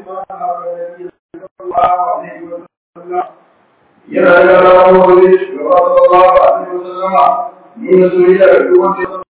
ما أحب النبي صلى الله عليه وسلم yana da rawowi shugaba sallallahu alaihi wasallam nuna soyayya ga duk wanda ya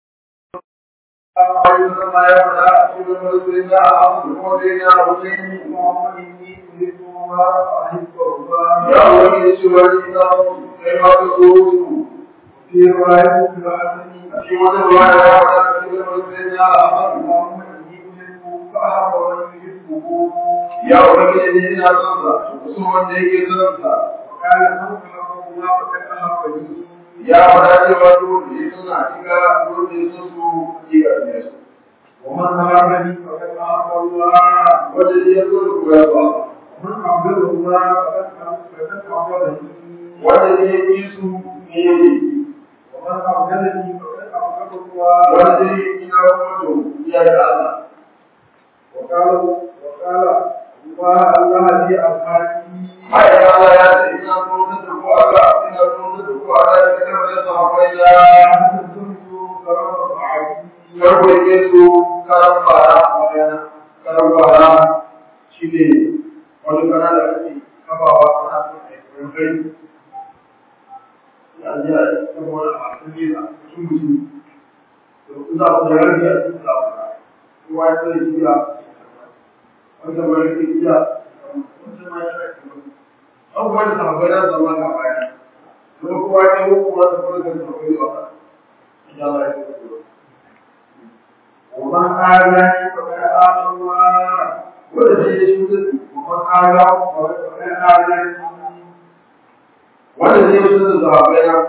zama ya faɗa a cikin mazurin da a hasu kuma da ya rubuce اللهم إني أحب الله وأحب الله ya wani ce wani na kai ma ka so su في رواية الحسن a cikin wata ruwa da ya faɗa a cikin mazurin da a hasu اللهم إني أحبه فأحب من يحبه ya wani ne ina son sa so wanda yake son sa وقال من أحب الله فقد أحبني ya faɗa cewa duk da ya suna cika duk da ya so su cika ne su ومن أحبني فقد أحب الله wanda ya so da kuwa ba ومن أحبب الله فقد فقد أحببني wanda ya yi su ne ومن أحببني فقد أحبب الله wanda ya yi na wato ya da Allah وقال وقال الله الله لي أصحابي ai Allah ya ce ina so da ku Allah ina so da ku Allah ya ce da sahabbai da farko yake su karan fara magana karan fara shine wani kana da ake kafawa ana so a yi kai ya ji a cikin wani masu yi a cikin mutum to in za ku da yarda a cikin za ku da kowa ya sai jiya wanda ba yake jiya wanda ma ya sai abubuwan da sahabbai na zama ga baya kuma kowa ya yi kuma da kuma da sahabbai ba insha Allah ya yi ومن آذاني فقد آذى الله wanda zai yi shi ومن آذى فقد آذاني wanda zai yi shi da sahabbai na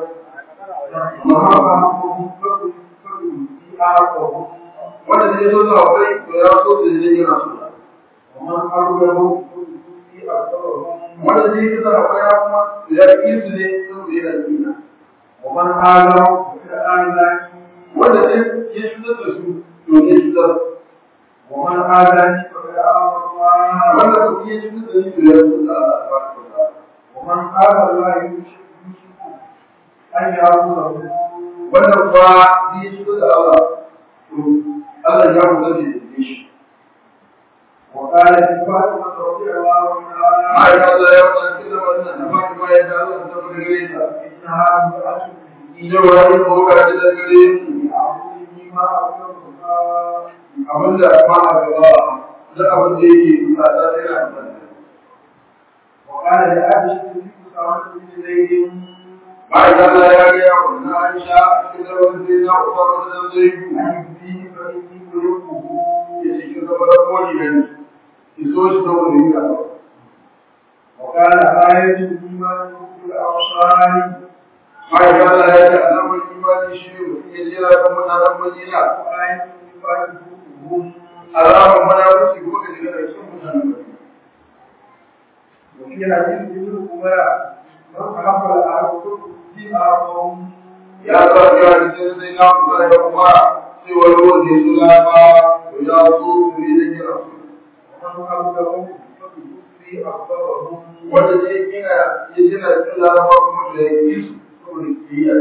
ومن فقد في أرضهم wanda zai so sahabbai to ya so da zai yi nasu ومن أرضهم في أرضهم wanda zai yi sahabbai na kuma ya yi su ne saboda yana duniya ومن آذى فقد آذاني wanda zai yi shi da su to ne shi da ومن آذاني فقد آذى الله wanda kuma yi shi da su to ya so da Allah tabaraka wa ta'ala ومن آذى الله يوشك أن يعبده wanda kuwa zai yi shi da Allah to Allah ya mu zai yi shi وقال فاطمة رضي الله عنها ai Allah ya faɗa cikin wannan na Fatima ya da Allah ta fara gare ta إنها امرأة ina wani ko ka da gare ni يعبدني ما أكرمها abin da ma a gaba da abin da yake bukata sai na amfani وقال لعائشة بنت أسامة بن زيد bayan Allah ya ga ya wannan Aisha cikin da wani sai na uwa wata da zai yi أن فيه فإني أحبه ya ce kin zama da koli ne ki so shi saboda yin gaba وقال آية الإيمان حب الأبصار bayan Allah ya ce alamar imani shi ne mutum ya jira kan mutanen Madina وآية النفاق حبهم alamar munafiki ko ka jira da cikin mutanen Madina وفي حديث ابن عمر من أحب الأرض في أرضهم ya sa ya cikin sai na kusa da kuma cewa ruwan da su lafa to ya so su ne da kira su ومن أبلغهم في أخبارهم wanda zai gina ya gina cikin laraba kuma da ya yi su saboda kiyayya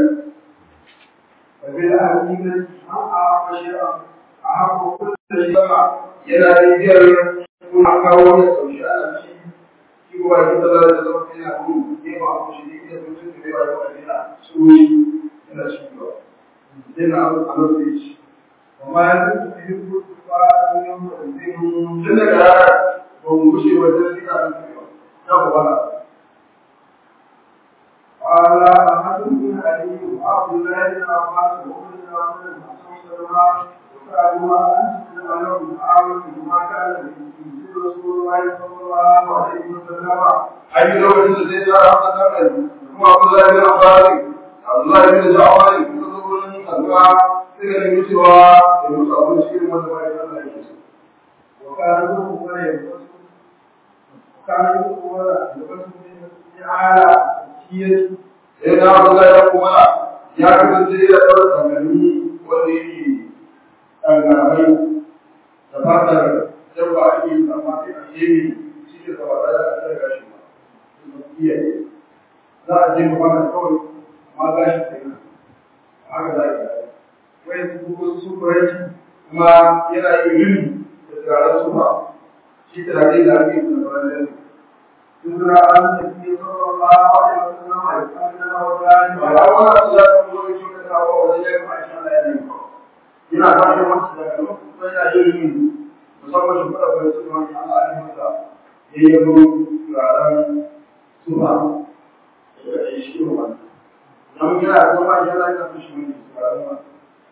وبالأهل من أعرف شيئا أحب كل شيء yana da biyar kuma kawo da sauki ana ci shi kuma ya kusa da zama sai na kuma ne ba ku shi ne da mutum da yawa yawa yana so shi yana shi ba yana a matsayi shi وما يزال يحب الكفار يوم الدين tun daga rana ba mu gushe wajen sika da su ba na kubana قال أحد بن علي وعبد الله بن عباس وابن عمر وسلمى وسألوا عن أنس لهم أعلم بما كان ينزل رسول الله صلى الله عليه وسلم an yi lokacin da zai tsara haka kan kuma Abdullahi bin Abbas Abdullahi bin Ja'far suka zo wurin Salma suka nemi cewa ya musu abinci irin wanda ba ya san da yake so وكان ابن عمر يلبس وكان ابن عمر يلبس من أعلى كيس sai na Abdullahi ya kuma ya kasance ya ɗaura takalmi wanda yake ɗangaramai da fatar dabba ake yi amma sai a shemi shi ke saba da a tsara gashi ba iyaye za a je mu wannan kawai amma gashi sai na haka za a yi ويسبق السفرة kuma yana yin rini da turaren sufa shi turare da ake yi da bayan يدرى أن النبي صلى الله عليه وسلم يقدم وذلك ba a wani abu za ka zo shi ka kawo wajen ya kuma shi Allah ya yi ba ina tashin wasu daga lokacin da ya yi yi musamman shi fara bai su wani Allah ya yi masa ya yi yabo turaren sufa da ya yi shi wani na mun gina da kuma shi Allah ya kasu shi wani turaren wani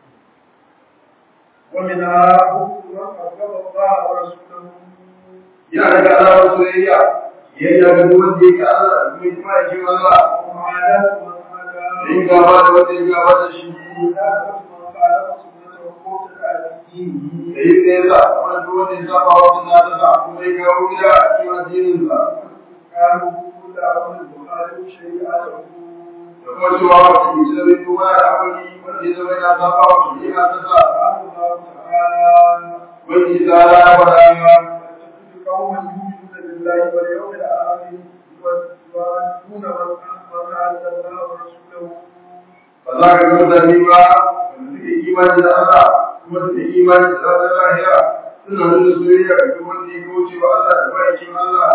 ومنها حب من حب الله ورسوله yana daga alamar soyayya yadda ga duk wanda yake Allah mai kuma yake Allah وعادات من da عاداه yin gaba da wanda ya gaba da shi وخلافة من خالف سنته وابتدع في دينه da yin da ya sa kuma duk wanda ya saba wa sunna ta sa kuma ya kawo gida a cikin addinin sa كانوا كل أمر يخالف شريعته da kuma cewa wata ke zama kuma da abin wanda ya zama yana saba wa shari'a ta sa قال الله تعالى wani tsara ya fara تجد قوما يؤمنون بالله واليوم الآخر يوادون من من عز الله ورسوله ba za ka ga mutane ba wanda suke imani da Allah kuma suke imani da ranar lahira suna nuna soyayya ga duk wanda ya kauce wa Allah da ma'aikin Allah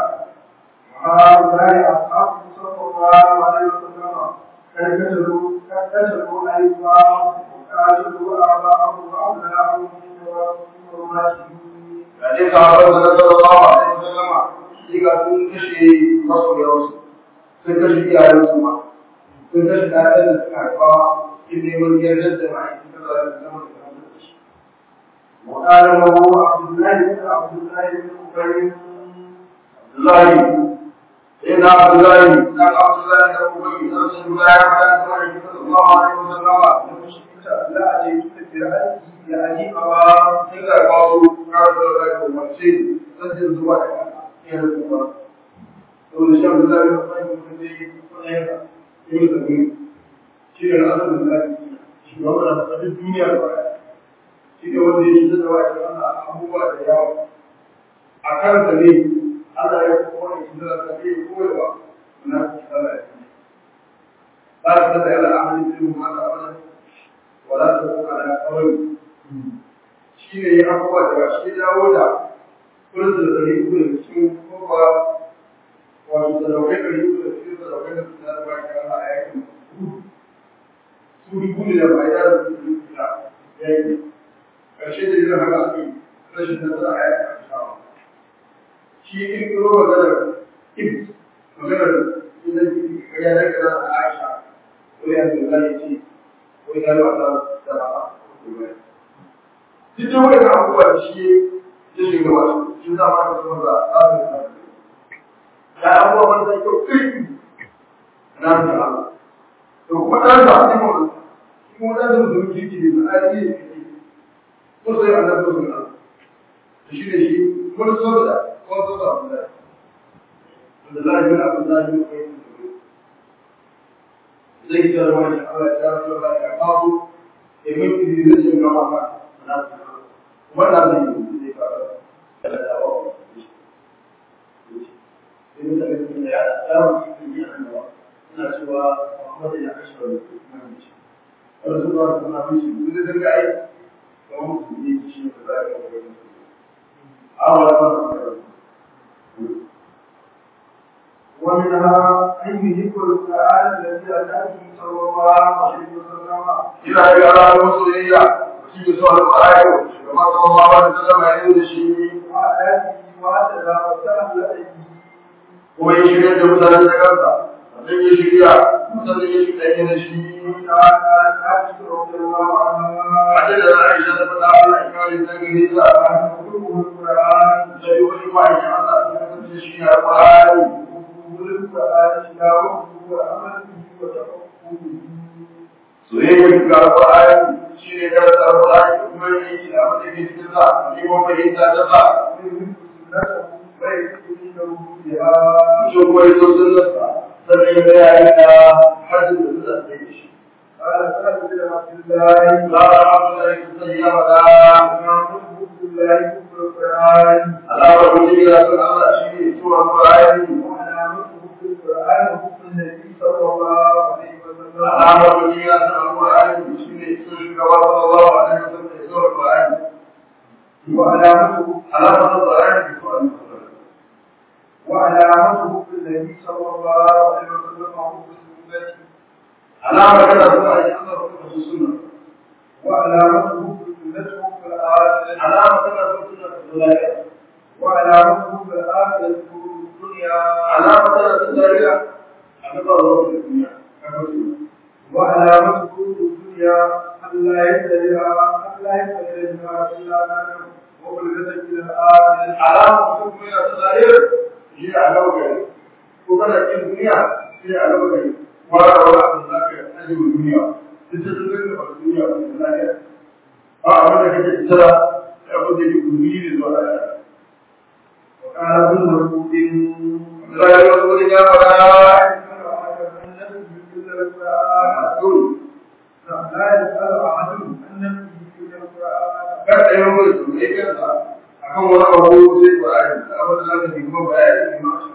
وهؤلاء أصحاب صلى الله عليه وسلم قد كسروا قد كسروا أيضاهم وقاتلوا آباءهم وأبناءهم من ورماتهم da ne sahabban da sallallahu alaihi wasallama shi ga sun kashe masoyansu sun kashe iyayensu ma sun kashe ɗayan da suka haifa in neman yardar da ma'aikin sallallahu alaihi wasallama da kan da shi وقال له عبد الله بن عبد الله بن أبي Abdullahi sai na Abdullahi na Abdullahi da Ubayy dan sun ga ya fada da ma'aikin sallallahu alaihi wasallama لا أجد برأيه يعني أرى sai ga kawo kawo da ko mace sai zuwa da ya rubuta to da shan da ya fara mutum ne ko ne ka yi da ni shi ne Allah da shi ba wanda ta duniya ba shi ne wanda ya shi da wani Allah abubuwa da yawa a kan da ne Allah ya kuma shi da ta yi koyewa na Allah ya ba ta da Allah ahli ilmu ma ta wala wala ta ala qawli shi ne ya abubuwa da shi dawo da kullum da ɗari uku da cikin kofa wato sadaukai ɗari uku da cikin sadaukai da su da ba ka Allah a yakin su dubu ne da ba ya da su dubu da yaki ƙarshe da yin haka ake rashin nasara a yakin ashawa shi in kiro maganar ibs maganar idan ya da kana da Aisha ko ya da zai ce ko ya da wata da ba duk da wani abubuwa da shi ya shiga wasu shi za ma ka zama da tsarin da ya abubuwa wanda ya kyau kirki na da Allah to kuma ɗan da ne mu kuma ɗan da mutum kirki ne na aiki ne kirki ko sai an da mutum Allah da shi ne shi wani so da ko so da abu da wanda za a yi abu da yi ko yi zai ki da wani Allah ya rasu da ya kawo ya mutu da zai shiga maka na su wannan zai yi zai fara da dawo sai mutane sun da ya tsara cikin yi annawa suna cewa Muhammad ya kashe wani nan ce wani sun ba su na fi shi duk da zanga ai ga musu ne shi ne da za a ga wani a wala ba su ومنها أن يذكر القرآن الذي أتى به صلى الله عليه وسلم ina ga alamun soyayya shi ke so alƙur'ani kuma sallallahu alaihi wasallam ya yi da shi وآياته وأتى وسهل به kuma ya shirya da mutane da kansa sannan ya shirya sannan ya shirya da shi تعالى عائشة رضي الله عنها Hadda da Aisha ta faɗa Allah ya kare ta gare ta يذكره القرآن da yi wani ma'aikin Allah ta kasance shi ne alƙur'ani وقبول القرآن تلاوته وعمل به وتفقه به soyayya ga alƙur'ani shi ne karanta alƙur'ani da kuma yin aiki da abin da ke cikin sa neman fahimta ta sa shi kuma ya so sunnarsa sannan ya ga yayin da hajjin da suka tsaye da shi قال سهل بن عبد الله za a haɗu da yake sai ya faɗa عبد الله كفر القرآن alamar mutum yana son Allah shi ne suwa alƙur'ani وعلامته في القرآن حكم النبي صلى الله عليه وسلم alamar mutum yana son alƙur'ani shi ne sun shugaba sallallahu alaihi wasallam da ya zo alƙur'ani وعلامته alamar son alƙur'ani da suwa alƙur'ani alama mutum kuma yana ta zahir shi a gaba gari ko kana kin duniya shi a gaba gari fara wani abu da zaka ajiye duniya duk da sun zaka ba duniya ba da lafiya ba abin da kake tsara ya abin da yake gumi ne zuwa lafiya وقال ابن مسعود Allah ya wasu wani ya fara لا يسأل أحد عن نفسه إلا القرآن kar da yawan wani su ne kansa akan wani abu sai Qur'ani abin da zaka dinga bayani ne ma shi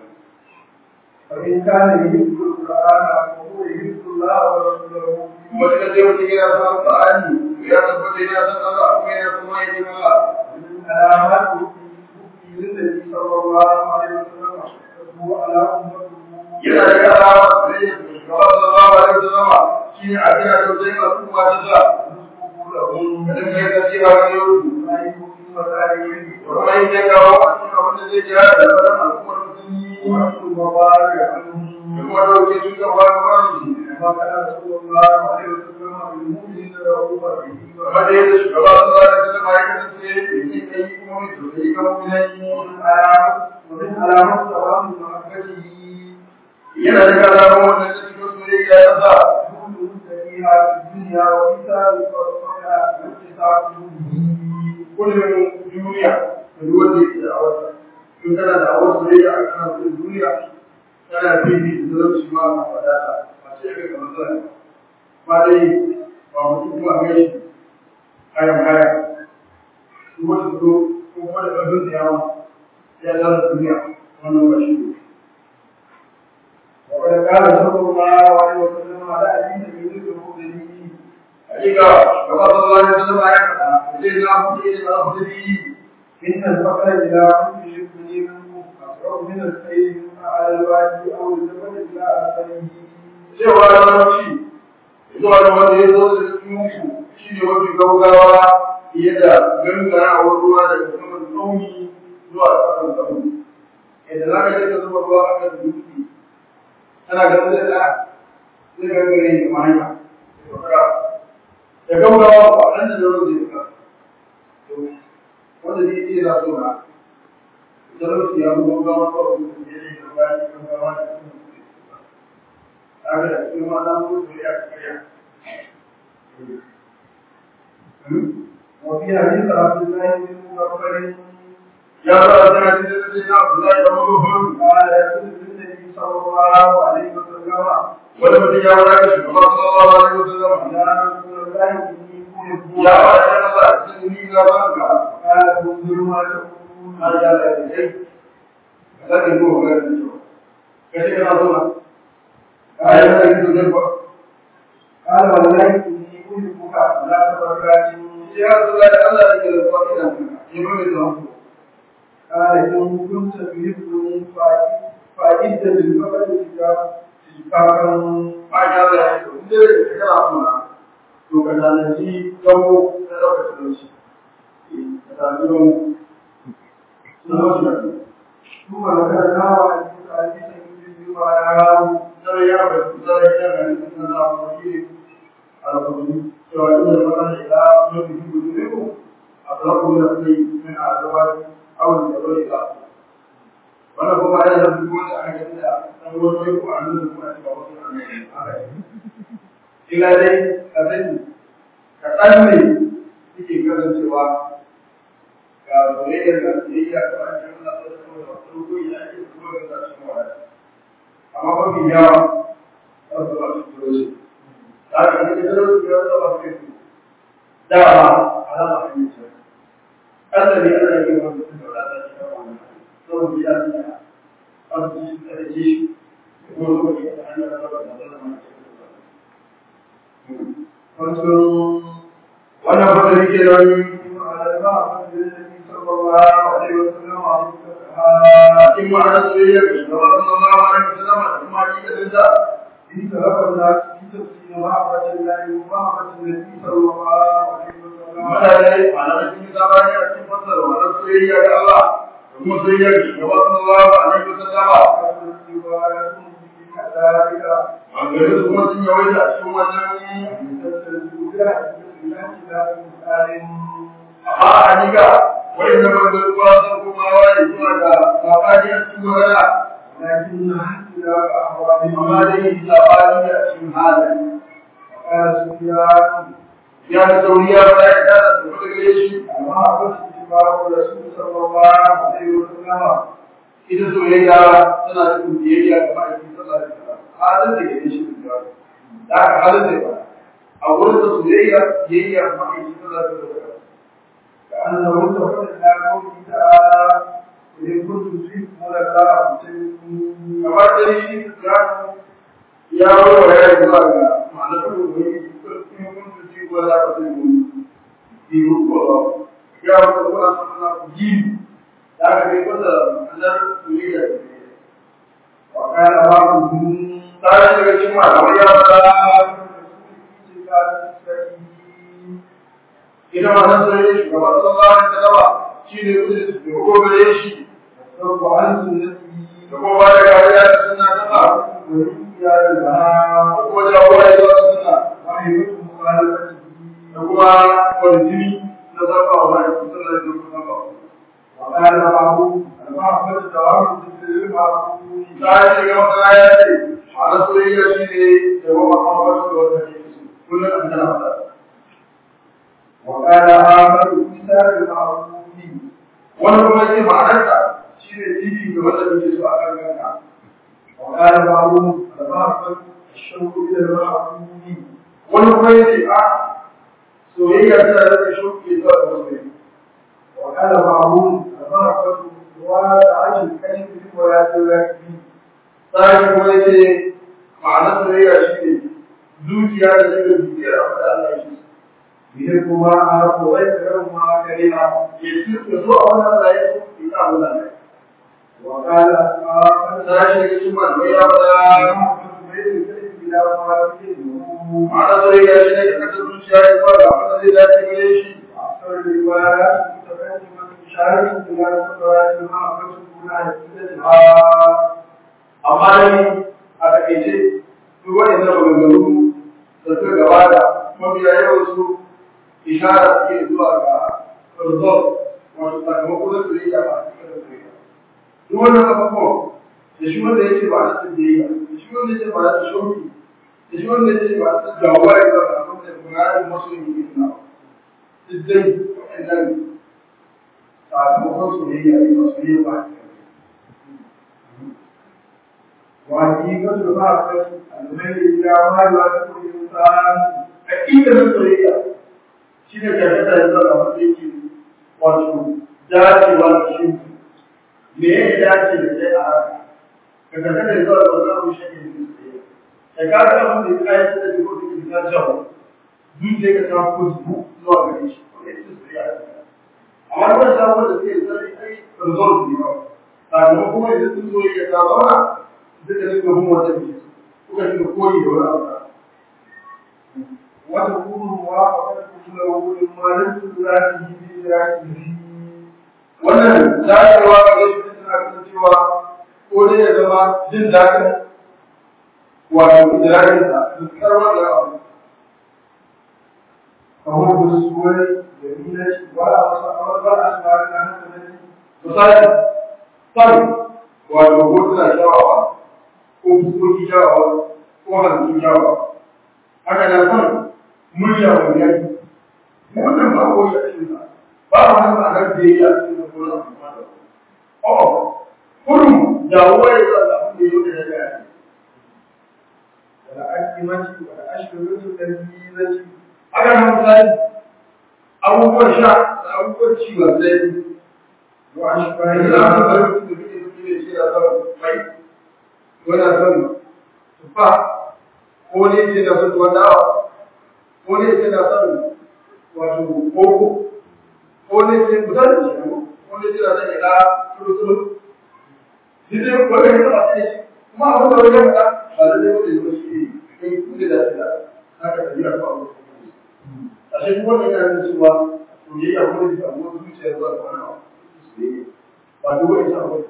فإن كان يحب القرآن فهو يحب الله ورسوله wani da zai mutum yana son Qur'ani ya tabbata yana son Allah kuma yana son mai Allah من علامات حبه للنبي صلى الله عليه وسلم هو على أمته yana da alama da ya shugaba sallallahu alaihi wasallam shi ne a cikin tausayin al'umma ta sa نصحه لهم kada kai ka ce ba ne yau ما يكون في مسائله kuma yin ya kawo a cikin abin da zai jira da sauran al'ummar musulmi وحسن المبارك عنهم da kuma dauke su ga wani wani كما كان رسول الله عليه وسلم بالمؤمنين رؤوفا رحيما kamar da yadda shugaba sallallahu alaihi wasallam ya kasance yake kai kuma mai tausayi ga mu'minai ومن علامات ومن علامات دوام محبته yana da alamun wannan da cikin soyayya ya sa جهود سريعة في الدنيا وإيثار فرصها واتصال به kullum duniya da duk wanda yake da awasa in kana da awasa soyayya a kan wannan duniya kana fifi da zalunci ma na wadata ba sai ka kamar zai ba dai ba mutum kuma ga shi kayan kaya kuma su zo ko kuma da ƙarfin da yawa ya zama duniya wannan ba shi ne وقد قال صلى الله عليه وسلم على أبي سعيد الخدري hakika gaba sallallahu alaihi wasallam ya faɗa sai na mutu ne na mutu إن الفقر إلى كل شبه منه أقرب من السيل على الوادي أو الجبل إلى أسفله cewa larabci zuwa da wanda ya zo da cikin shi ne mafi gaugawa fiye da gangarawar ruwa daga saman tsauni zuwa ƙasan tsauni yadda za ka je ka zuba ruwa a kan dutse tana ganin da ɗaya zai gangare ne ma hanya da gaugawa ba nan da zaro zai fita wanda zai iya na so na talauci ya fi gaugawa kawai mutum ya yi da bayan gaugawa da kuma kaga da cikin wannan mutu ya kariya وفي حديث عبد الله بن مغفر ya fara tana cikin da sai Abdullahi da Muhammad قال يقول النبي صلى الله عليه وسلم wanda mutum ya wara shi kuma sallallahu alaihi wasallam يا رسول الله إني أحب ya fara tana Allah cikin ni ga banka قال انظر ما تقول har ya da kai kada ki go ga ni kace kana so na ai da ki zo ba قال والله إني أحبك لا تبرك ya Abdullahi Allah ya ke da kwaki da ni ba mai da قال إن كنت تحبني فأجد للفقر شفاقا ma ya da ya to inda kana so na to ka tanaji gawo da dauka talauci ka tanaji gawo sun wasu da ثم ذكرنا وحديث حديث يجب على zara ya ba zara ya ga ni sun na ba shi alƙawari cewa inda da magana ila mafi gudu ne ko a tsarko da kai min azawa awon da bai da wannan kuma ya da duk wanda aka gani da dan wani ko an nuna kuma a cikin wasu annabi ila dai a sani kaɗan ne suke kasancewa ga soyayyar da soyayya ta an yi Allah ta zama da wasu rukuyi da ake kuma ga sashen wada amma mafi yawa za su ba su turo shi da aka yi da su biyar da ba su kai su dama alama a yi shi Allah ne Allah ya wanda su da wadata shi da wani saboda ya sanya an su shi da shi kuma saboda ya hanyar da ba da zama فانظروا wannan fasari ke nan على المعبد النبي صلى الله عليه وسلم عن in ma'anar soyayyar da ba su zama wani musulama da kuma hakikatin ta إن تلقى الناس في تفسير محبة الله ومحبة النبي صلى الله عليه وسلم mutane malamai sun yi zamani a cikin fasara ma'anar soyayya ga Allah da kuma soyayyar da ba su zama alaihi wasallama رواية في كذلك Bangare su kuma sun yawaita a cikin wannan amma a hakika wani da bangare ba sun ko komawa ne zuwa ga sabani a cikin magana لكن اختلاف أحوال amma dai sabani a cikin halaye قال سفيان ya da sauriya ba ya da da kuma gare shi أما أخذ اتباع الرسول صلى الله عليه وسلم ita soyayya tana da biyayya ga ma'aikin sallallahu alaihi wasallam halin da ke shi da da aka halin da ba a wurin da soyayya biyayya ga ma'aikin sallallahu alaihi wasallam كأنه انتقل إلى قوله تعالى إن كنتم فيكم الله فاتقون kamar da shi ya ya warware ya zuwa ga ma'anar da wani in kun ci ko za ka sai mun biyu ko ya wata kuma sana ku ji da aka kai wata anar soyayya وقال بعضهم tare daga cikin malamai ya fara ita ma nan sai shi gaba sallallahu alaihi wasallam shi ne kudi da ko gare shi الصرف عن سنته da kuma ba da kariya da sunna ta sa وإياه لها da kuma jagora zuwa sunna وحيبة مخالفته da kuma kwanjini na zaba wa ma'aikin sallallahu alaihi wasallam وقال بعضهم المحبة تعرض للمعروف ta ce ga masana ya ce a na soyayya shi ne da ba makamata da wata ke su kullum an tana fada وقال آخر مثال المعروف wani kuma yake ma'anarsa shi ne titi ga wanda muke so a kan ganka وقال بعضهم المحبة الشوق إلى المعروف wani kuma yake a soyayya tana da shauki zuwa ga masoyi وقال بعضهم المحبة وعاش الكشف ولا تلاقي sai kuma yake ma'anar soyayya shi ne zuciya da daga zuciyar abin da Allah ya shi بهما أعرف ويكرهما كريما ya ci ya so a wannan Allah ya so ya sa Allah ne وقال آخر sai shi ga shi malamai ya fada المحبة بين الكشف إلى مراتبه ma'anar soyayya shi ne ka kasa zuciya ya zuwa ga abin da zai dace gare shi أكثر الروايات متقدمة شارك إلى صفات المحبة دون حدتها amma dai a takaice duk waɗannan maganganu da suka gabata mafiya yawan su ishara suke zuwa ga result wato sakamako na soyayya ba a cikin soyayya duk wannan abubuwan da shi wanda yake ba a cikin biyayya da shi wanda yake ba a cikin shauki da shi wanda yake ba a cikin jawuwa ya zama abin da muradin masu yin yi na duk dai waɗannan sakamakon soyayya ne ba soyayya ba a cikin وحقيقة المحبة الميل إلى ما يوافق الإنسان hakika na soyayya shi ne karkata da zuwa wanda yake wato dacewa da shi me ya dace da kai a haka ka karkata da zuwa wanda abu shi ne da soyayya da ka ga abin da ya kai da ko da ke ta jawo zuciya ka ta kuzu zuwa gare shi ko ya ce soyayya amma wannan sabon da ke zai ai result ne ba sakamakon kuma idan sun soyayya ta zauna duka duka mun wata ne kuka shiga koyi da wani abu وتكون موافقته له لما لم تدركه بذاته wannan dacewa ga gaske tana kasancewa ko dai ya zama jin daɗin wato idrarin sa fuskar wannan abu فهو بالسور جميلة ولا أصحاب ولا أسماء لها misali san wato hotuna kyawawa ko fuskoki kyawawa ko halittu kyawawa haka nan san murya mai yanki wannan ba ko ya cikin sa ba wani ma'anar da ya yi a cikin da ko na kuma da oh kurum da wani zan abin da ya yi da ya yi والأكمة والأشربة اللذيذة haka nan misali abubuwan sha da abubuwan ci ba zai وأشباه za su bari mutum da kake suke da shi da son mai ko na son tufa ko ne ce na son tuwon dawa ko ne ce na son wato koko ko ne ce kusan da shi ko ne ce na son ila tulu tulu duk dai wanda ya taba sai shi kuma abin da wani ya faɗa ba da zai wanda ya zo shi ne kuɗi da shi da haka da biyar ba a shi kuma wannan yana nuna cewa soyayya ko da abubuwan zuciya zuwa ga wani abu ba duk wani sabon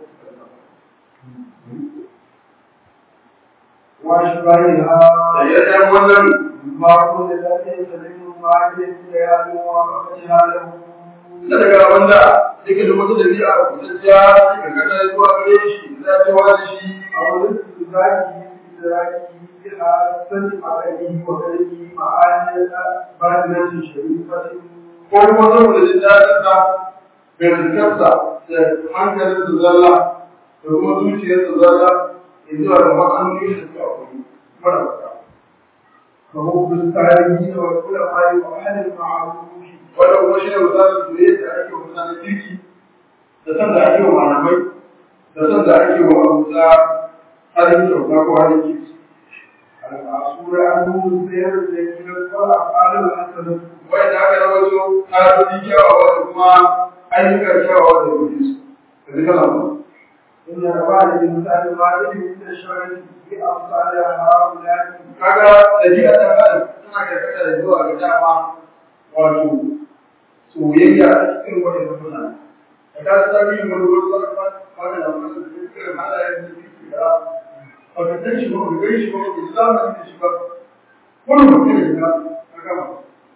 وأشباهها da ya ɗan wannan ما كل ذلك يسلم ما عليه ليال موافقتها له na daga wanda yake da wata dabi'a kutacciya ka kada zuwa gare shi za ta wani shi a wurin su zaki da zaki a sani makani wa kalli ma'aniyar bajinancin sharifatin ko kuma saboda jin daɗin sa mai rikarsa da hankalin su zalla da kuma zuciyar su zalla ya zuwa da ma'anoni da suka akwai mara baka فهو بالتعليم والعلماء وأهل المعروف wanda kuma shi ne misalin soyayya da ake wa mutanen kirki da san da ake wa malamai da san da ake wa abuja halin kyauta ko halin kirki المعصور عنه السير الذي والأفعال الحسنة wai da aka rawaito ƙarfi kyawawa da kuma ayyukan kyawawa da rufe su da duka lamu إن رواه الإنسان واحد من الشر في أمثال هؤلاء kaga dabi'a ta kan tana karkata da zuwa ga dama wato soyayya a cikin wannan mutane da ka ta bi mun ruwa zuwa ga wani da mun da cikin halayen da suke da a ga dan shi ko ga shi ko ga islamin da shi ba kullum ne da ka gama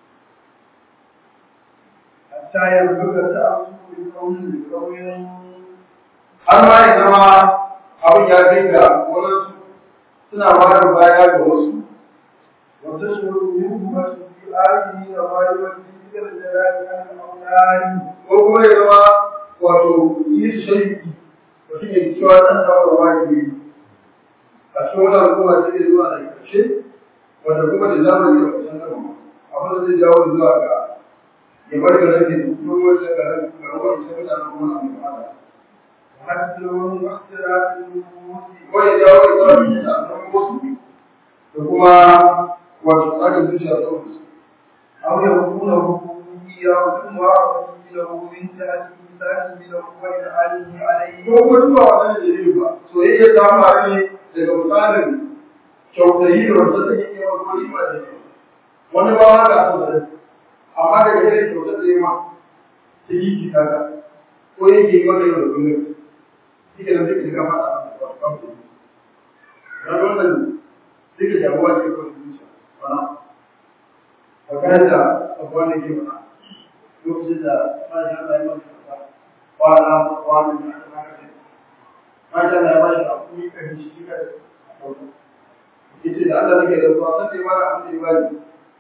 حتى يبلغ التأصل بقول بقول har ma ya zama abin ya kai ga wadansu suna ba da baya ga wasu وتشعر منهما في آله وغير في الجلال عن الأولاد ko kuma ya zama wato yi su shari'i mutum ya cewa ɗan samun wajibi a cikin wani al'umma sai ya zuwa da ƙarshe wanda kuma da zamani da kusan gaba abin da zai jawo zuwa ga ya bar ga rage da kuma wata ga rage ga ruwan sai mutane kuma na mu'amala وحسن واختلاف النفوس ko ya jawo ya zuwa da yin samun wasu da kuma wato tsarin zuciya da wasu أو يكون ربوبية ثم ربه له من جهة إنسانه له وإن عليه عليه ko kuma duba wannan dalilin ba soyayya ta faru ne daga misalin kyautayi da wanda take yi wa kuma riba da shi wani ba ma ga son da amma daga irin kyautar da ya ma ta yi ki kaga ko yake yi maka yau da kullum shi ke nan duka shiga mata a wasu kamfani na wannan duka jagowa ce kawai zuciya bana a kan da abuwa da ke bana lokacin da masha Allah ya masu kasa kwana kwana da aka naka masha Allah ya ba shi hakuri kan shi shi kada yace da Allah nake da zuwa sai dai mara abin da ya bani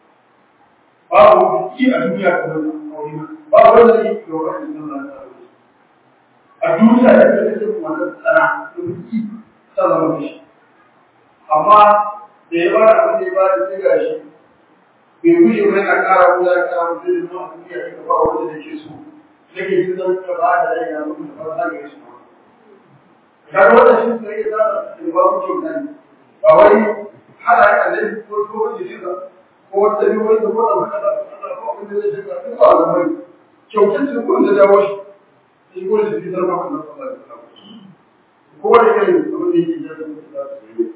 babu ki a duniya kamar aure ba wanda yake da wani da Allah ya a duniya da take cikin wannan tsara da ki ta zama shi amma da ya bada abin da ya bada sai gashi bai guje mai na kara wuya ya kara mutum da zuwa duniya ya ba wanda da ke so nake jin zan ka ba da rai na mutum da fara ga shi kaga wannan shi sai ya zama da ba mu kyauta ba wai hada ya annabi ko ko wani shi ko wata biyu wanda ko da hada da ko abin da zai shiga duk ba da mai kyautar shi ko da dawo shi shi ko shi fitar maka na sallallahu alaihi wasallam ko wani irin abin da yake da su yi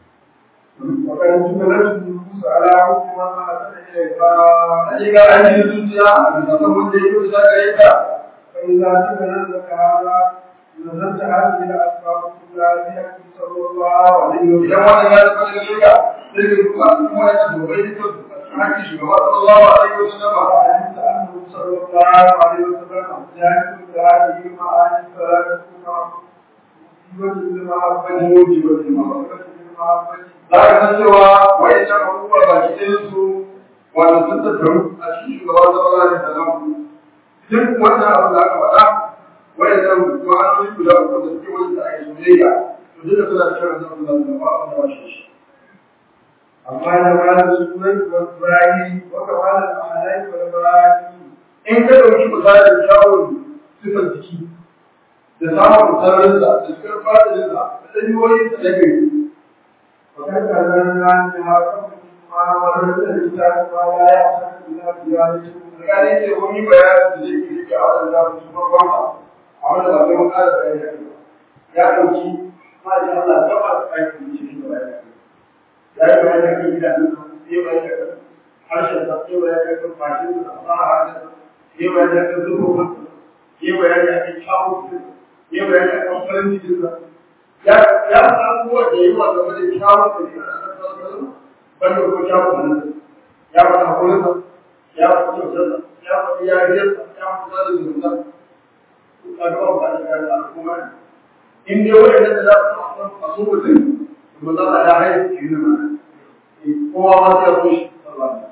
وقد جملت النفوس على حكم ما أحسن إليها hakika an yi zuciya a bisa kan wanda ya kusa gare ka فإذا تبين لك هذا نزلت هذه الأسباب كلها بحق صلى الله عليه idan وسلم wannan ya tafi gare ka sai ka duba kuma ya tafi bai da hakki shugaba sallallahu alaihi wasallam وعلمت أنه صلى الله عليه وسلم جاهد بهذه المعاني فلا تكون موجبة للمحبة موجبة للمحبة. للمحبة za ka san cewa wayannan abubuwa ba ki ɗayan su wato sun tattaru a cikin shugaba sallallahu alaihi wasallam duk wannan abu da aka faɗa wayannan ma'anoni guda uku da suke wajen da ake soyayya to duka suna cikin wannan sallallahu alaihi wasallam ba wanda ba shi shi أما جمال السنة والبراهين وكمال الأحلام والبراهين in ka ɗauki misalin kyawun sifar jiki da samun sararinsa da cikar fadalinsa da ɗanyoyinsa na gari وقد أذلنا بها قبل ما ورد الإنسان ما لا يحسن إلا زيادته tsakanin ce mun yi bayanin da zai ke rike a wannan zamu su farkon a wanda ba sai mun ƙara bayani ya ɗauki masha Allah gaba aikin da shi da bayani ya yi bayani kan gidanen sai bayani kan harshen sa sai bayani kan fashin da fasaha harshen sai bayani kan zurfin sai bayani kan kyawun sai bayani kan farin cikin sa ya ya san abubuwa da yawa game da kyawun da ke a ƙasar banda ko kyawun nan ya faɗa hakurinsa ya faɗi kyautarsa ya faɗi yariyarsa ya faɗi sada zumunta ka ga ba da kan al'umma in dai wanda da za su a so mutum to za a ya haihu shi ne ma kowa ma sai ya so shi sallallahu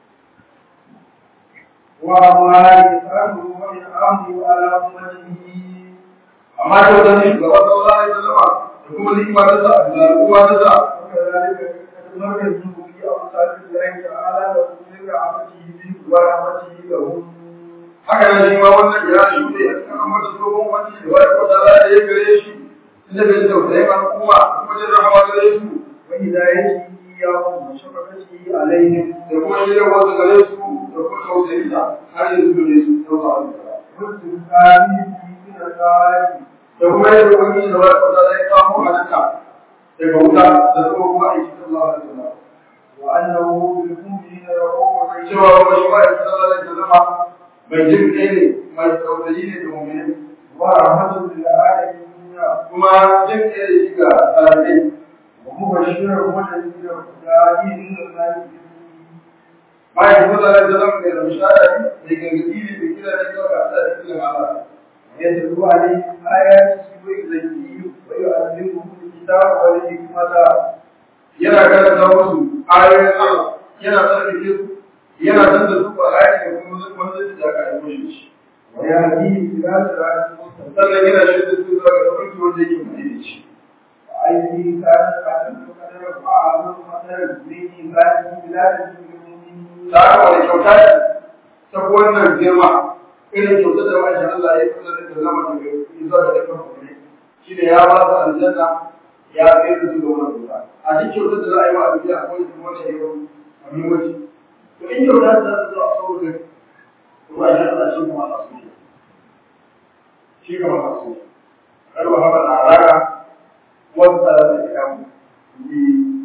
وما يسأله وإنعامه على أمته amma da wajen shugaba sallallahu alaihi wasallam da kuma ni'ima ta sa da al'umma ta sa وكذلك مر الذنوب في أوصاف الله تعالى وكل رحمته به ورحمته لهم haka nan shi ma wannan ya shi ne a cikin amma da tsohon wani da wani kwata da ya gare shi inda bai tausayin al'umma kuma jin rahama gare su وهدايته إياهم وشفقته عليهم da kuma shirya wasu gare su da kuma tausayin sa har yanzu gare su tausa a واستغفاره من الخالق da kuma yadda wani da wani kwata da ya kawo halitta daga wuta da kuma kuma aiki sallallahu alaihi wasallam وأنه بالمؤمنين رؤوف رحيم cewa kuma shi ma ya sallallahu alaihi wasallam mai jin kai ne mai tausayi ne ga mu'minin ورحمة للعالمين kuma jin kai ne shi ga talakai ومبشر والذين داعين إلى الله bayan kuma da zama mai ramshara ne mai gargaɗi ne mai kira ne kawai ga Allah da kiran Allah يتلو عليهم آياته ويزكيهم ويعلمهم الكتاب والحكمة yana karanta musu ayoyin Allah yana tsarkake su yana canza su Qur'ani da kuma wanda da aka aiko shi ويهديهم إلى صراط مستقيم sannan yana shirya su zuwa ga tafarki wanda yake mai da shi وأيدي كانت أشد قدر وأعظم قدر من إنسان بلاد المؤمنين da haka wani kyauta ce ta wannan girma irin kyauta da wani Allah ya kusa da zama da zuwa da dukkan kuma shi ne ya ba su aljanna ya kai da su ga wannan kyauta a duk kyauta da za a yi wa a duniya akwai su wannan yau a muhimmanci to in kyauta da za su zo a saboda ruwa shi Allah shi kuma Allah su shi kuma Allah su karwa haka da alaka wanda da ya mu yi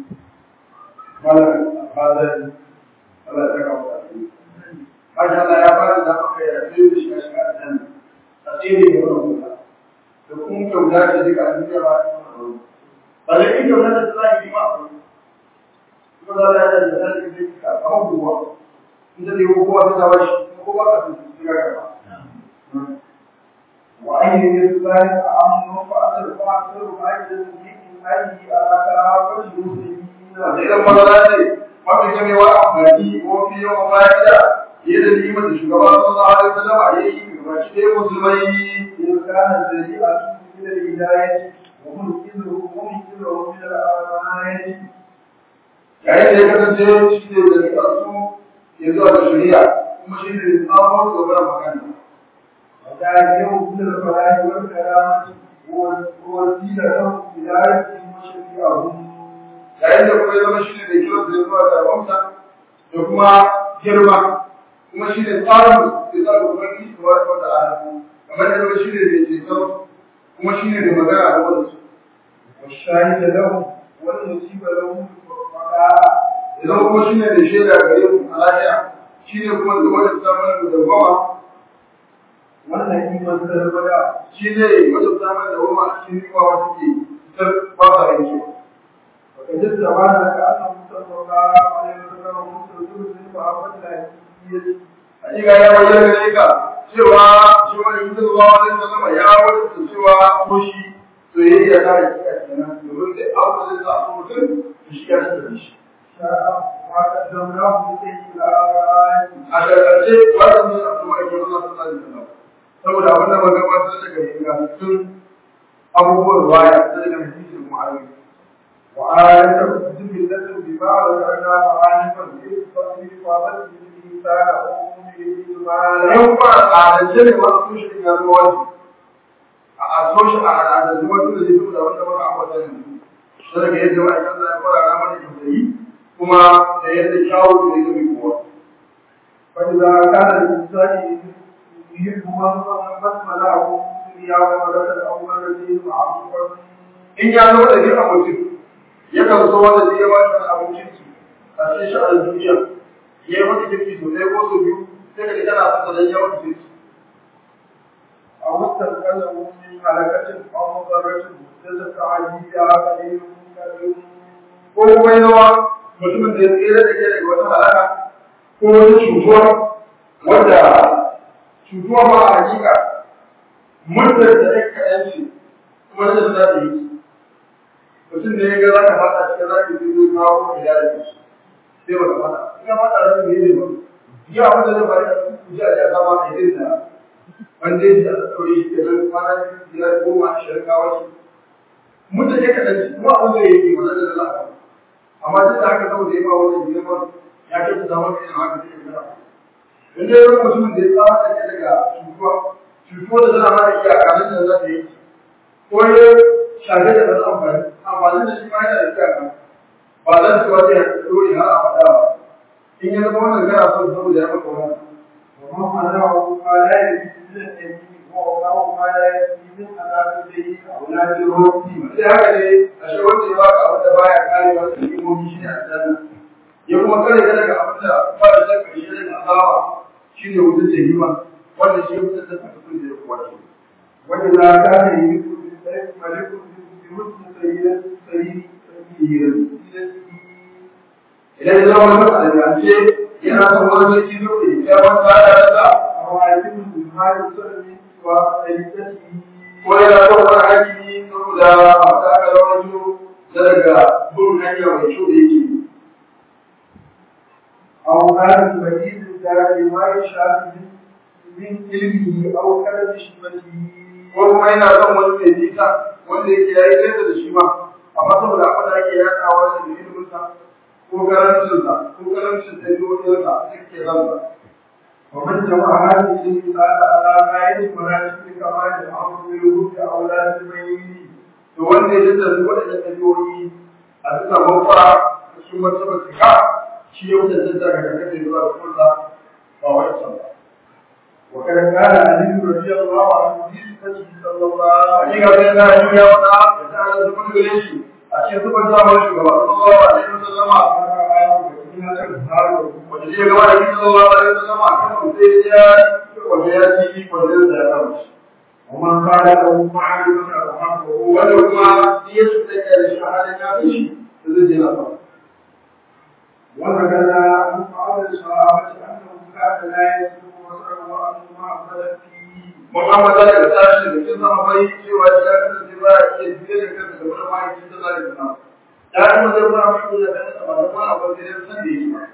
malar fadar Allah ya saka mu da shi Masha Allah ya fara da aka yi rafi da shiga shiga a can a tsere da wani wuta da kuma kyauta ce duka a duniya ba ta kuma ba da in kyauta da za a yi ma a kuma za a yi da zai yi ka kama kowa in ta zai kowa ta zaba shi kuma kowa ka sun shiga gaba وأيدي الإنسان أمن فأثر فأثر فأيدي من أي أتى فالمسلمين da idan mazara ce mafi gamewa amfani ko fi yawan fa'ida yadda limar da shugaban sallallahu alaihi wasallam a yi ga shi dai musulmai إن كان الذريعة من الهداية ومنقذه ومنقذه من الأمانة yayin da ya kasance shi ne da rikar su ya zuwa da shari'a kuma shi ne tsamon gaba da makani وداعيه من الفلاح والكرامة والوسيلة له إلى ربهم وشفيعهم yayin da kuma ya zama shi ne da kiran da zuwa da wamsa da kuma girma kuma shi ne tsarin da za ku bari shi wa ta ta'ala kamar da zama shi ne da ceton kuma shi ne da magana da wasu والشاهد لهم والمصيبة لهم والبقاء idan kuma shi ne da shaida gare mu a lafiya shi ne kuma da wanda ta mana da dawama والنعيم والسرمدا shi ne wanda ta mana da dawama a cikin rikwa wata ke ta ba sa yankewa وقد استبان لك أنه صلى الله عليه وسلم مستوجب من محبة الهدية hakika ya bayyana gare ka cewa shi wani mutum zuwa wani sallama ya wadda cewa ko shi soyayya ta hakika kenan domin da abu da za a so mutum da shi ya tattara shi شاء ما قدمناه لكي الآيات a ƙarƙarshe wannan ne a kuma ake wannan sallah da sallah saboda abin da muka gabatar daga ingantattun abubuwan baya da daga hadisi kuma ayoyi وآية الكتب التي بما ذكرناها آنفا في إفاضته الإنسان وأمه بالإجمال yau ba a al'adance ne masu tushe ya zama wani a asoshin a al'adance wani da zai da wanda muka ambata ne shi daga yadda ma'aikatan da ya fara na mana kyautayi kuma da yadda kyawun da ya zama kowa فإذا كان الإنسان يحب من بسم له دنيا وملك الأول الذي معروفا in ya zama da biyan mutum yakan so wanda zai ya ba shi abincin su a cikin sha'anin duniya ya yi mata kirki sosai ko sau biyu sai ka ji kana fasa dan yawan kirki أو استنقذه من هلكة أو مضرة محدثة عجيبة قليل قليل ko kuma ya zama mutumin da ya tsere da ke daga wata halaka ko wata cutuwa wadda cutuwa ba a hakika muddar da ɗan kaɗan ce kuma da za ta yi mutum ne ya ga za ka faɗa cikin za ka yi zai kawo ko ya da sai ba ka faɗa in ka faɗa da ne ne ba ya abin da zai faru da ku ji a ji a zama a yi da wanda ya ɗaure shi ke nan kwana biyar goma ashirin kawo shi mutum ya kaɗan ce kuma abin da ya yi wannan da lafiya amma duk da haka saboda ya ba wannan girman ya ke ta zama irin haka take gara in dai wani mutumin da ya tsara da daga cutuwa cutuwa da tana mara iyaka nan da za ta yi ko ya shafe da ɗan amfani amfanin da shi ma yana da iyaka ba za su ba zai dole har a faɗa ba in ya zama wannan gara son saboda ya maka wani ومن منعه ما لا يجوز من اليمين ووقعه ما لا يجوز من عذاب السيء أولاد الرب sai haka ne a shi wanda ya baka abin da baya kare wasu hikimomi shi ne aljanna ya kuma kare ka daga abin da ba da shakka shi ne azaba shi ne wutar jahima wanda shi ya fitar da sakakun da ya kuwa shi وإذا كان يريد بالسيف ملك بمثل سيدة سيد idan ya zama wani alƙalance yana son wani sarki zo da ya wani baya da sa أو عاجب بالمال السلمي وسيدته ko yana son wani hakimi saboda abin da aka rawaito na daga bin hanya mai kyau da yake yi أو مال بعيد الدار ما يشاء من من علمه أو كلام شبته ko kuma yana son wani mai nisa wanda yake ya yi nesa da shi ma amma saboda abin da ake yaɗawa da iliminsa ko karancinsa ko karancin ɗabi'o'insa duk ke zansa ومن جمع هذه الإنسان على غاية مراتب كمال الأمر بالوجود أولاد الميت to wanda ya tattara waɗannan ɗabi'o'i a bisa mafara da su martaba cika shi ya wuce tattara ga kake zuwa da kulla ba wai can ba وقد قال علي رضي الله عنه في صفته صلى الله عليه hakika sai na yi ya wata ya ta da zubar gare shi a cikin zubar zamanin shugaba sallallahu alaihi wasallama وسلم wanda zai gaba da bisa sallallahu alaihi wasallama kan sai ya wanda ya ci wanda ya kama shi ومن قال له معلومة وحقه wanda kuma ya su da shi a halin ya fi shi da zai je na sama وذكر عن بعض الصحابة أنه كان لا يسلم بصره وأنه ما أخذ فيه Muhammad da ka tashi da kin zama bai cewa ya kasance ba ya iya fiye da kansa da wani ma'aikin da zai zama. Ya kuma zai fara mai da kansa ba da ma abin da ya san da yi ba.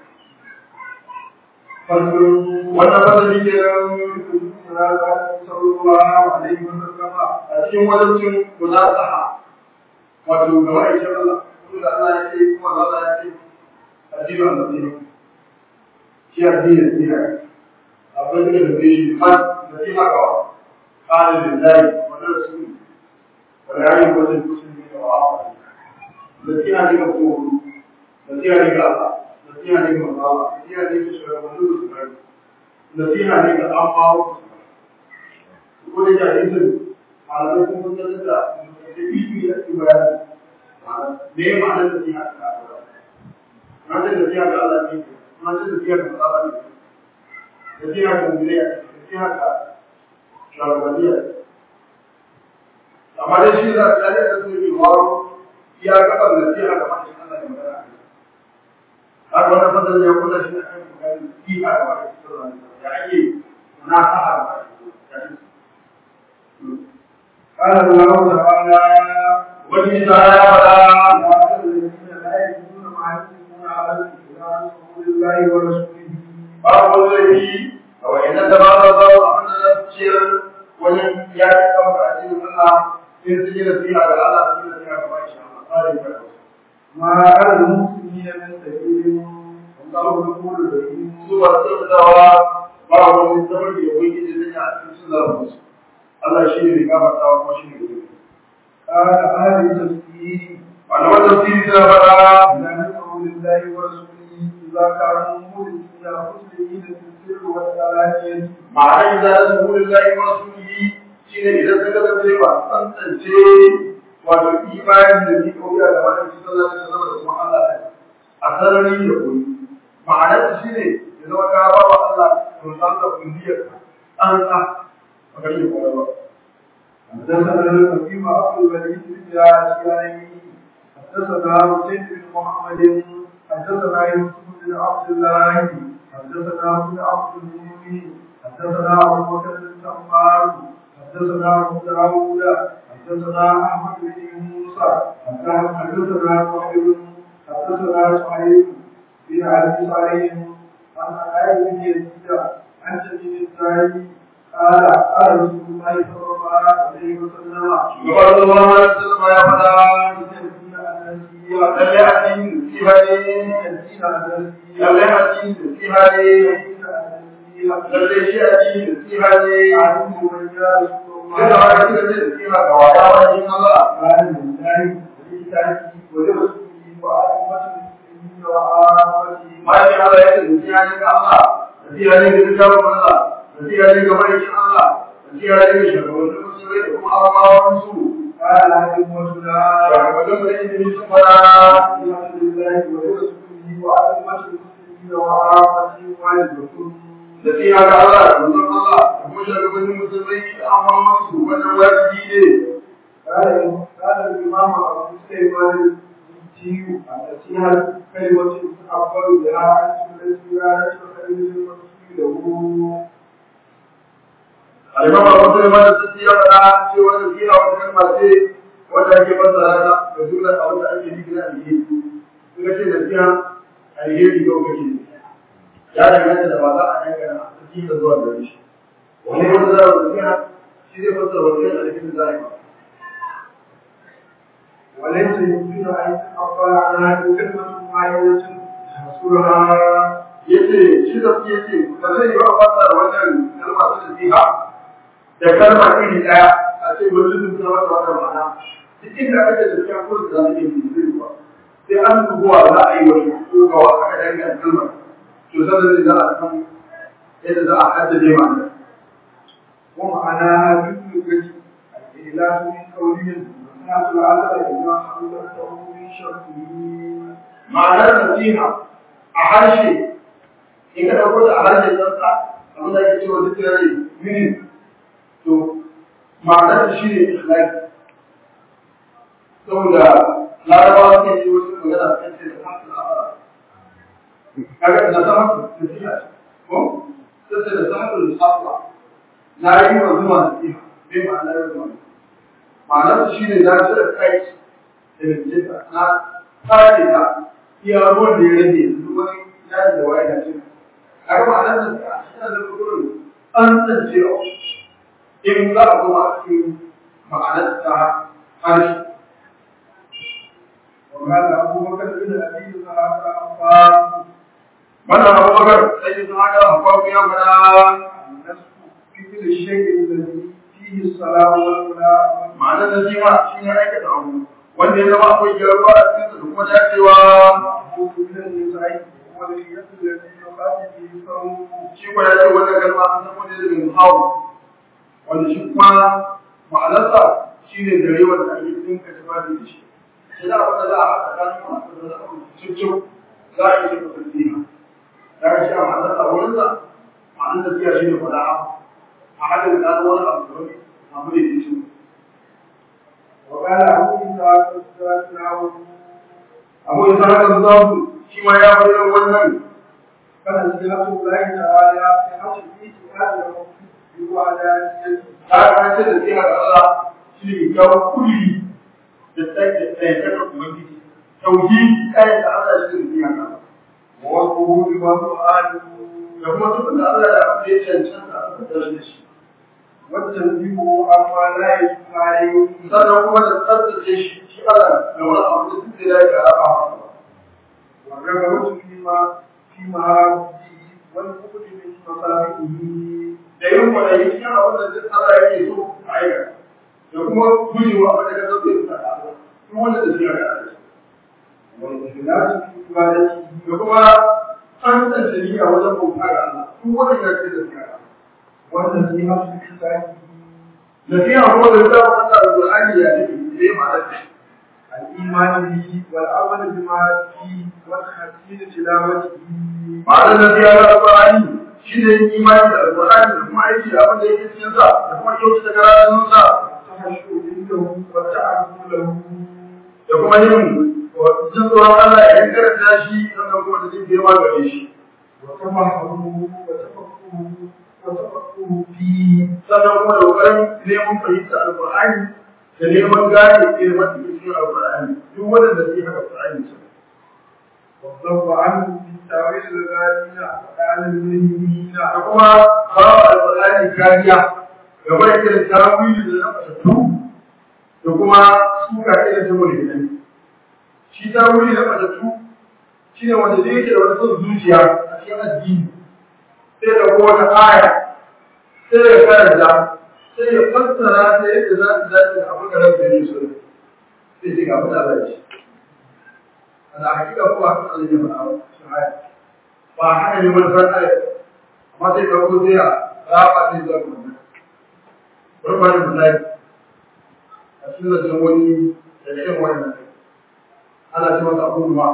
فصل Wannan fasali ke nan صلى الله عليه وسلم a cikin wajen munasaha wato ga ma'aikin Allah. Kuma da Allah ya ce kuma da Allah ya ce addinin Allah ne. Shi addinin ne. Akwai da da shi man da shi haka قال لله ولرسوله ولعلم وزن المسلمين وعافى التي هذه مقبول التي هذه الله التي هذه الله التي هذه سورة ونور سورة التي هذه الأمر وكل جاهز على ذلك مدلسة في الاعتبار ليه معنى التي هذه معنى التي هذه الله معنى التي هذه الله التي هذه التي هذه shagabaniya amma dai shi za a tsari da su yi waro ya gaba da siya ga mashi Allah ya magana har wannan fadar ya kula shi a kan kokarin siya ga mashi Allah ya ake na sa'a قال الله تعالى wani ta ya fada الذين لا يجدون ما ينفقون على الإسلام رسول الله ورسوله babu laifi a wayannan da ba za su abin da za su ciyar wajen ya ci kama a cikin Allah in su yi nasiha ga Allah su yi nasiha ga mashi Allah tsarin karfi ما على المسلمين من سبيل والله يقول الرحيم su ba su kyautatawa ba wani zamar da yawon gidi zai a cikin sun zarafa su Allah shi ne mai gafartawa kuma shi ne gudu قال أهل التفسير malaman tafsiri suna faɗa لا نسأل لله ورسوله إذا كانوا مولدين مسلمين في السر والعلانية ma'ana idan da su hulun lahi wa rasulihi shi ne idan suka kasance ba tsantsance wato imanin da ni kauya da wani su sallar da zama da kuma Allah ne a sarari da koyi ma'anar shi ne ya zama ka ba wa Allah to san da kulliyar an sa ba ka yi kowa ba حدثنا الحكيم عبد الوليد بن عاشقين حدثنا حسين بن محمد حدثنا يوسف بن عبد الله حدثنا ابن عبد المؤمن حدثنا ابو بكر بن سمار حدثنا ابو داوود حدثنا احمد بن موسى حدثنا وحيد حدثنا سعيد بن ابي صالح عن عائشة بن يزيد عن سبيل الزاهد قال قال رسول الله صلى الله عليه وسلم Gaba da zama ya sallama ya faɗa lallai addini fi hali lallai addini fi hali lallai shi addini fi hali Yana wani kira ce da kima ga wata wajen Allah. Bayan Allah ya ce da siya ne ga Allah, da siya ne ga littafin Allah, da siya ne ga ma'aikin Allah, da siya ne ga shugabannin musulmai da kuma amawan su. Shugabannin mu da ilimi sun fara da siya ga Allah da manzon Allah da kuma shugabannin musulmai da amawan su wannan wajibi ne. قال قال الإمام أبو سليمان الجيو النصيحة كلمة أفضل بها عن سنة الولاية وخير المسلمين له Alimam Abu Sulaiman da sun ya faɗa cewa da fiya wata kalma ce wanda ake fassara ta da jumlar abin da ake nufi na alheri. Suka ce da fiya alheri yau kake ne. Ya danganta da ba za a dangana a cikin da zuwa gare shi. Wani ya fassara da fiya shi zai fassara wani alheri za a yi. وليس يمكن أن يتقبل عنها كلمة واحدة تحصرها Yace shi da fiye ce ba zai yi wa fassara wannan kalma ta nasiha da kalma iri ɗaya a ce wani zubin ta wata wata ma'ana. Duk inda aka ce da fiya ko da za ta yi zai ba. sai an dubuwa za a yi wani ko ga wa aka danganta kalmar to sanar da za a san yadda za a haddace ma'ana ومعناها باللغة الإهلاك من قولهم وسنة العسل إذا حملته من شرطه ma'anar nasiha a harshe in ka ɗauko ta a harshe tsantsa abin da ake cewa duk yare mini to ma'anar ta shi ne ikhlasi saboda larabawa suke yi wasu magana kan ce da hamsin a kaga da sama nasiha ko sai da sama da asla na yi wa zuma nasiha bai ma'anar zuma ma'anar ta shi ne na cire kai da nasiha na tsare ta iya ruwan da ya rage duk wani yaji da waye na cin a ga ma'anar da a cikin da kudurin an tsancewa in za a kuma a cikin ma'anar ta harshe وقال أبو بكر بن أبي سعد أنفاق wannan abubakar sai sun haka akwai ya fada النسك في كل الشيء الذي فيه الصلاة والولاء ma'anar da shi ma shi ne aikata abu wanda ya zama akwai gyaruwa a cikin da kuma dacewa والمحبوب من النساء والخيط الذي يقاتل به الصوم shi ko ya ce wannan kalma an san wani daga muhawu wanda shi kuma ma'anarsa shi ne gare wanda ake dinka tufafi da shi shi da abin da za a haɗa tsakanin masu da za a cikin za a yi shi kusurciya ya ga shi a ma'anarsa wurinsa ma'anar tafiya shi ne faɗa a haɗin da wani abu da wani abu da ke cikin وقال أبو إسحاق الزاكر abu isa haka zafu shi ma ya bayyana wannan فنزلة الله تعالى في حسب إيتها له بوعدانيته ta kace da sai ga Allah shi ne kyawun kulli da tsaye da tsaye ta ubangiji tauhidi kai da Allah shi ne ya ka ووصفه بمرآته da kuma duk da Allah ya fiye cancanta a tsare da shi والتنبيه عما لا يجب عليه sannan kuma da tsarkace shi shi Allah da wani abu da duk da ya ga rafa والرغبة فيما في مهارته والبعد من مصالحه da yin kwanayi shi abin da duk Allah yake so a aikata da kuma gujewa abin da ka sauke da Allah duk wanda da shi ya ga Allah والإخلاص في عبادته da kuma tantance niyya wajen bauta ga Allah duk wanda ya ce da shi ya ga والنصيحة في حسابه nasiha kuma da ta fata da Qur'ani ya ce sai ma da الإيمان به والعمل بما فيه وتحسين تلاوته ma'anar nasiha da Qur'ani shi ne imani da Qur'ani da kuma aiki da abin da yake cikin sa da kuma kyautata karatun sa والتخشع عنده والتعظم له da kuma yin jin tsoron Allah ya karanta shi sannan kuma da jin girma gare shi وتفهمه وتفقهه وتفقهه فيه sannan kuma da kokarin nemo neman fahimta alƙur'ani da neman gane ilimin da cikin alƙur'ani duk wanda zai haka alƙur'ani su والضرب عنه في تاويل الغالين وقال الملهمين da kuma kawo alƙur'ani kariya gaba da irin tawili da na fatattu da kuma suka irin ta mulhidai shi tawili na fatattu shi ne wanda zai yake da wani son zuciya a cikin addini sai da ko wata aya sai ya karanta sai ya fassara ta yadda za ta dace da abin da ran da ne so sai ce ga abin da Allah ya ce ana hakika ko haka Allah ya faɗa shi aya ba haka ne wani san aya amma sai ka ko sai a raba sai zuwa wannan bari ba da misali a cikin zancen wani da irin wannan ana ce masa abubuwa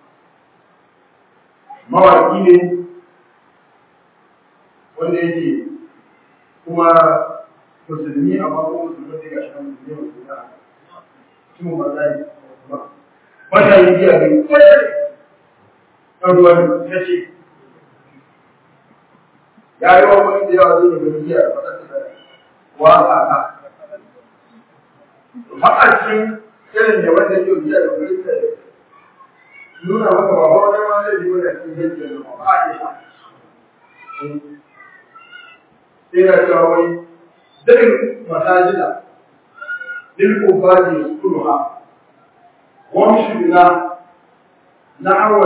mawaƙi ne wanda yake kuma musulmi amma kuma musulmi ne ga shi musulmi musulmi a cikin mazari wanda yi biya ne ɗan ruwan ya ce ya yi wa wani da yawa zai yi biya da wadanda wa a ka ma'acin irin da wanda yau biya da wani da nuna maka ba wani ma zai yi wani cikin yadda da ba a yi sai ya cewa wai daɗin masajida lil ubadi yaskunuha وامشي بنا نحو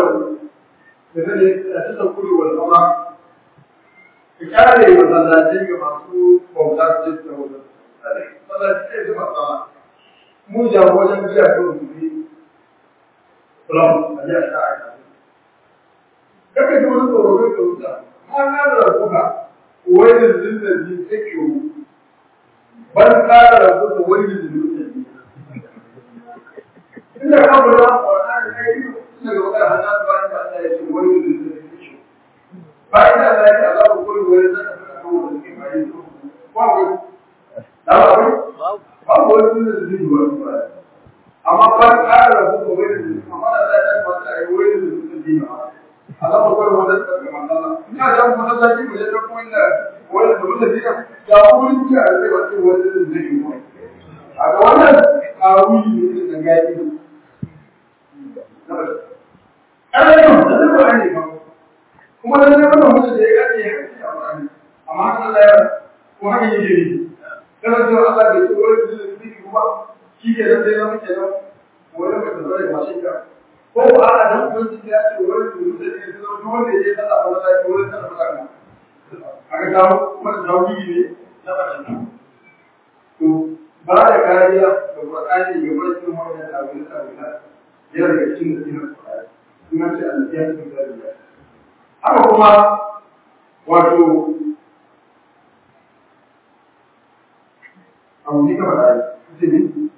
التذكر والقمر kare masallatai ga masu bauta su ce da wajen masallatai su masu sama mu jawo wajen biya ko su bi kulam a biya ta aika kaka ji wani tsoro kai ka wuta ma na da rabuka wai da zinda ji take ban kara rabuka wai da zinda ji inda ka bura Qur'ani kai ina ga magana hannun ba ta Allah ya ce wani da zai shi ba ina da ya Allah ko koyi wani da ka fara ko da ke bai ko ba ko da ba ko ba ko wani da zai yi wani ba amma ba ka da ko wani da amma da ya ta ba ta yi wani da zai yi ba Allah ko koyi wani da ka manzala ina da mu da zai mu da ko inda wani da mutum da ya ko wani da zai ba wani da zai yi ba a ga wannan kawuni ne da gaibi ƙarfin da zai ba ne ba kuma da zai wannan mutu da ya ƙarfi ya ƙarfi a ƙarfi amma haka Allah ya ko haka yi jiri kana cewa Allah bai ce wani da zai fi kuma shi ke nan sai na muke nan wani mai tsaro da mashin ka ko ba a da hukunci ya ce wani da mutu da ya zama duk wanda ya yi sallah ba za ki wani sallah ba za aka samu kuma da tawhidi ne na ɓaranta to ba da kariya da Qur'ani ga barkin wannan abin da ta yana daga cikin nasirar Qur'ani kuma ce al-jihad fi sabilillah haka kuma wato abu ne kamar da ce ne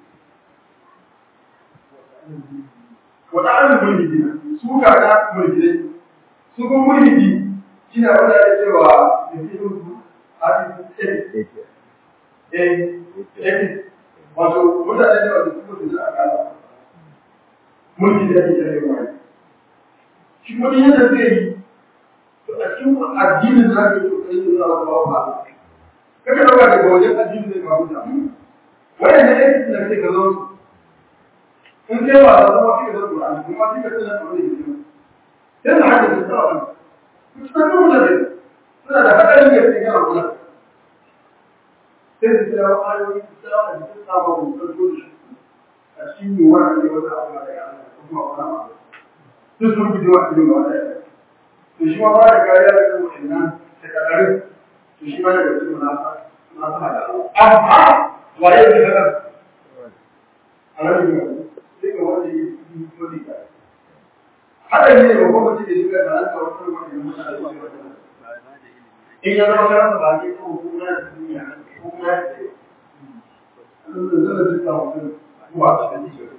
wata arin mulhidi su ka ga mulhidi su kuma mulhidi shi ne wanda ya ce wa yasiru a cikin eh eh wato mutane da wanda suka fi a kala mulki da ake tare wa shi kuma yadda zai yi to a cikin addinin da ake so kai da Allah ba ba kaka dauka daga wajen addinin zai ba mutum wannan da yake da kake gazo in kai ba da zama kike da Qur'ani kuma kike da nan da yake sai da haka da tsara mutum da mutane suna da hadarin da yake ga Allah sai su kira ayoyi su kira a cikin sabon farko da shi a cikin yiwuwar da wata abu da ya kuma wani abu sun sun guji wa cikin wata ya to shi ma ba da kariya da kuma wannan da kadarin to shi ma daga cikin na na sama da amma waye ne kada alaji ne sai ga wanda yi wani ka hada ne ba kuma ce da shi ga da an kawo kuma wani mutane in ya zama karanta ba ke ko kuma na duniya ko kuma ya ce zan da ta mutum zuwa ta da shi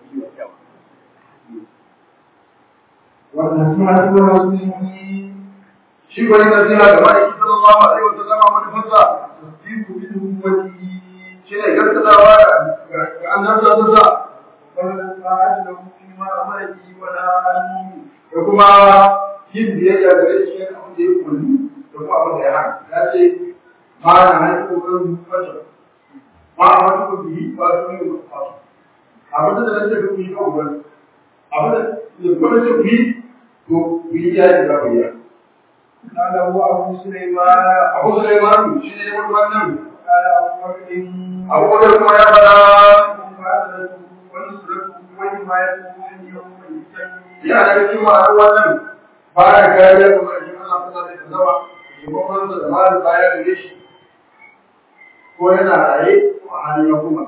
wannan suna cikin wasu shi ko ne nasiha ga mai sallallahu alaihi wa sallam wani fasa tasdiqu bi ummati shi ne gaskatawa ga annabi sallallahu alaihi wannan sa'ad da kuma ma amaki wala ani da kuma yin biyayya gare shi ne abin da ya kulli da kuma abin da ya hana ya ce ma na haifu kan fasa ma ba a wata ku biyi ba su ne ba su abin da nake da ku yi kan wani abin da ya kuma ce ku yi to ku yi ya yi da ku yi قال هو أبو سليمان Abu Sulaiman shi ne wani wannan قال أبو بكر Abu Bakar kuma ya fada مبادرته ونصرته وحمايته من يوم الفتن ya daga cikin ma'anar wannan ba ya kariya ga mai Allah sallallahu alaihi wasallam shugaban da malin baya da shi ko yana raye ko a halin ya kuma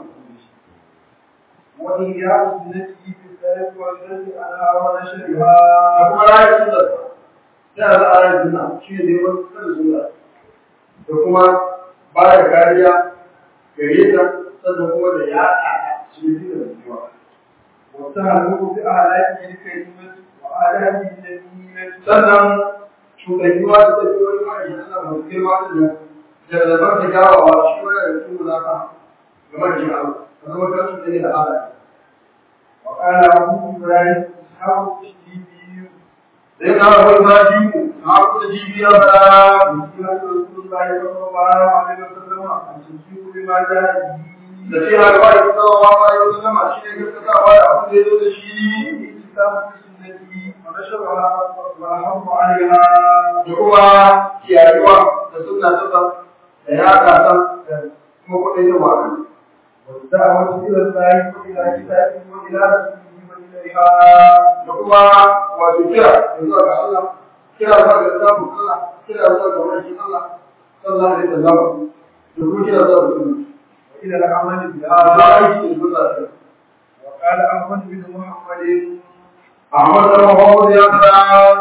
وإياه سنته في الثالث والثالث على da ونشرها kuma raye sunna ya za a raye sunna shi ne neman sanin sunna da kuma ba da kariya gare ta sannan kuma da ya ta cikin da rayuwa وتعلق بأعلاك الكلمة وآلاك الجميلة sannan cuɗanyuwa da tafiyoyi ma'aikatan Allah masu girma da nan da zabar da kyawawa shi wani da cikin mulaka ga marjin Allah ka zama kan su ne da halaye وقال أبو إبراهيم إسحاق الشديدي da yin hawa wani ma jiwu na haku da jibiya ba وسيرة رسول الله صلى الله عليه وسلم أن تصديق بما جاء به da ce ha gaba da sallallahu alaihi wasallam shi ne gaskatawa da abin da ya zo da shi الالتزام بسنته ونشرها والحرب عليها da kuma kiyayewa da sunna ta sa da ya kasa da kuma kuɗin yin wa'azi والدعوة إلى الله وإلى كتابه وإلى رسوله وإليها da kuma wato kira da zuwa ga Allah kira zuwa ga samun Allah kira zuwa ga wani Allah sallallahu alaihi wasallam da kuma kira zuwa ga sunna وإلى العمل a بها za a yi da sunna ta وقال أحمد بن محمد Ahmad da Muhammad ya fara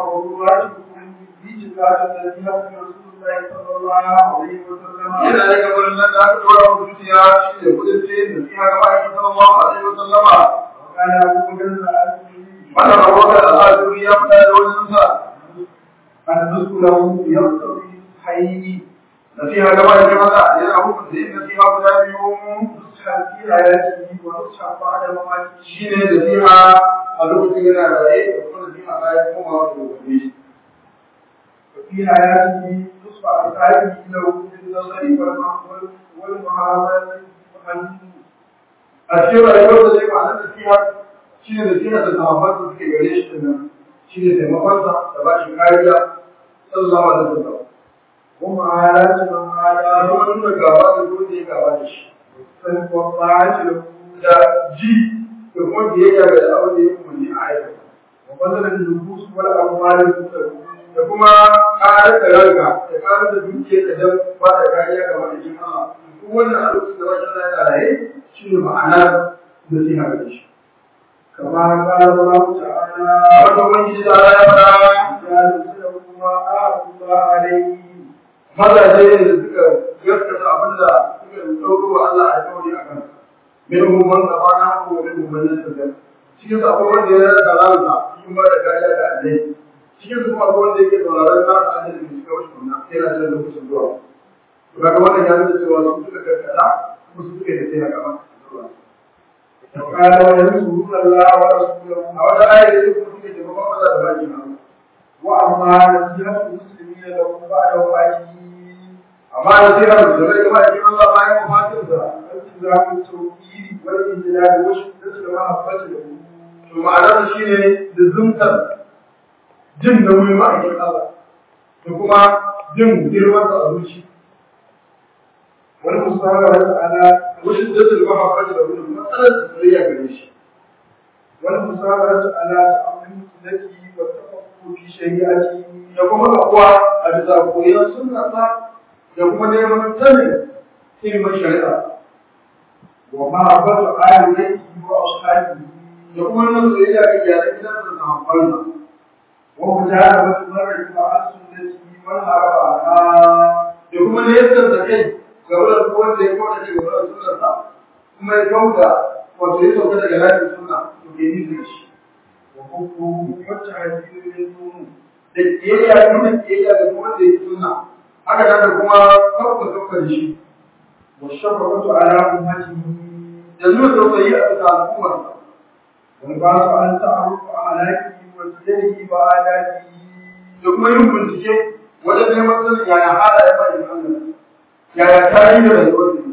yana da gaban nan da aka tura wa zuciya shi ne kudin ce da siya ga ma'aikin sallallahu alaihi wasallama wannan rahoton da Allah zuri ya fada da wani sa nasiha ga ma'aikin Allah yana hukunta yin nasiha guda biyu shi ne nasiha a lokacin yana raye da kuma nasiha bayan komawa da gobe في حياته نصف أسعاره له بالنظر والمعاملة a cikin rayuwar da zai ma'anar nasiha shi ne nasiha da sahabban da suke gare shi din shi ne taimakonsa da ba shi kariya sallallahu alaihi wasallam ومعاملة من da عاداه kuma nuna gaba da dole ya gaba da shi والطاعة له da ji da kuma biyayya ga abin da ya umarni a aikata وبذل النفوس والأموال المتقوى da kuma ƙarar da ranka da ƙarar da dukiyar da dan ba da kariya ga madadin Allah duk wannan a lokacin da wajen yana raye shi ne ma'anar nasiha ga shi كما قال الله تعالى wanda ubangiji da Allah ya fara يا رسول ما أعبد الله عليه mazaje ne da suka gaskata abin da suka ɗauko wa Allah a kawai a kan minhum man qafana wa minhum man yastajab cikin su akwai wanda ya rasa ransa cikin ba da kariya da Allah cikin su kuma akwai wanda yake sauraron na a da shi kawai kunna sai na da lokacin zuwa to kaga wannan ya nuna cewa su suka gaskata kuma su suka yi sai na gaba وقال وينصرون الله ورسوله a wata ayar da kuma suke taimakon Allah da baki na وأما نصيحة المسلمين لهم بعد وفاته amma da sai har da rai kuma cikin Allah bayan wafatinsa التزام التوحيد والإذلال وشدة المحبة له to ma'anar shi ne lizumtar jin nauyin ma'aikin Allah da kuma jin girmansa a zuci والمصابرة على wasu dasul mahabbati da wani matsalar soyayya gare shi والمصابرة على تأمل سنته والتفقه في شريعته da kuma kakuwa a bisa koyon sunnasa da kuma neman sanin ilimin shari'a ومحبة آل بيته وأصحابه da kuma nuna soyayya ga iyalan gidansa da sahabbansa ومجانبة المرء مع سنته والهرب عنها da kuma nesar da kai ga wurin wanda ya kawo daga wurin sunnarsa kuma ya kawo da wato ya sauka daga lafiyar sunna to ke nisa da shi وحبه والتعذير منه da kiyayya nuna kiyayya ga kuma da yake sunna haka nan da kuma kafa kafa da shi والشفقة على أمته da nuna tausayi a bisa al'ummar والبعث عن تعرف أعلاكه وسيره وآدابه da kuma yin bincike wajen neman sanin yaya halaye ba in Allah yaya tarihi da rayuwar ne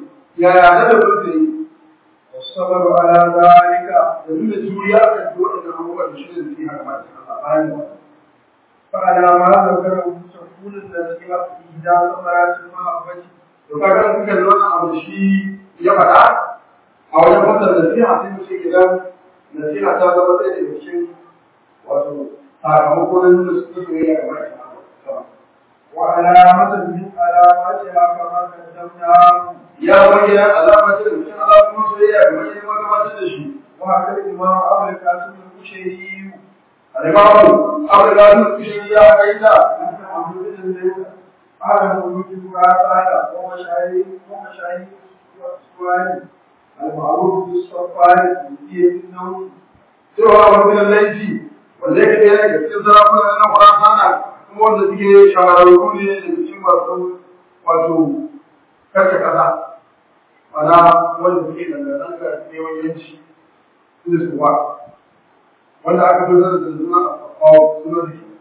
yaya na da burtsi والصبر على ذلك da nuna juriya kan duk waɗannan abubuwan da shi ne zai haka ma cikin Allah bayan wannan فعلى ما ذكره تكون النصيحة إهدى ثمرات المحبة to kaga in kuka lura abu da shi ya faɗa a wajen fasar nasiha sai mu ce idan nasiha ta zama ɗaya daga cikin wato sakamako na nuna su soyayya ga mai وعلامة من علاماتها كما قدمنا ya bayyana alamar da cikin alamomin soyayya ga mai ma gabatar da shi وهذا الإمام أبو القاسم البشيري alimamu abu da su kushe ya kaita أنت عبد الله على ملوك الرافع ومشايخ ومشايخ والسؤال المعروف بالصفار في النوم cewa wani laifi wanda yake ɗaya daga cikin sarakuna na Khurasana kuma wanda suke shahararru ne daga cikin masu wato kashe ƙasa mana wanda suke dangantaka da neman yanci da su ba wanda aka fi zara da suna a suna da ke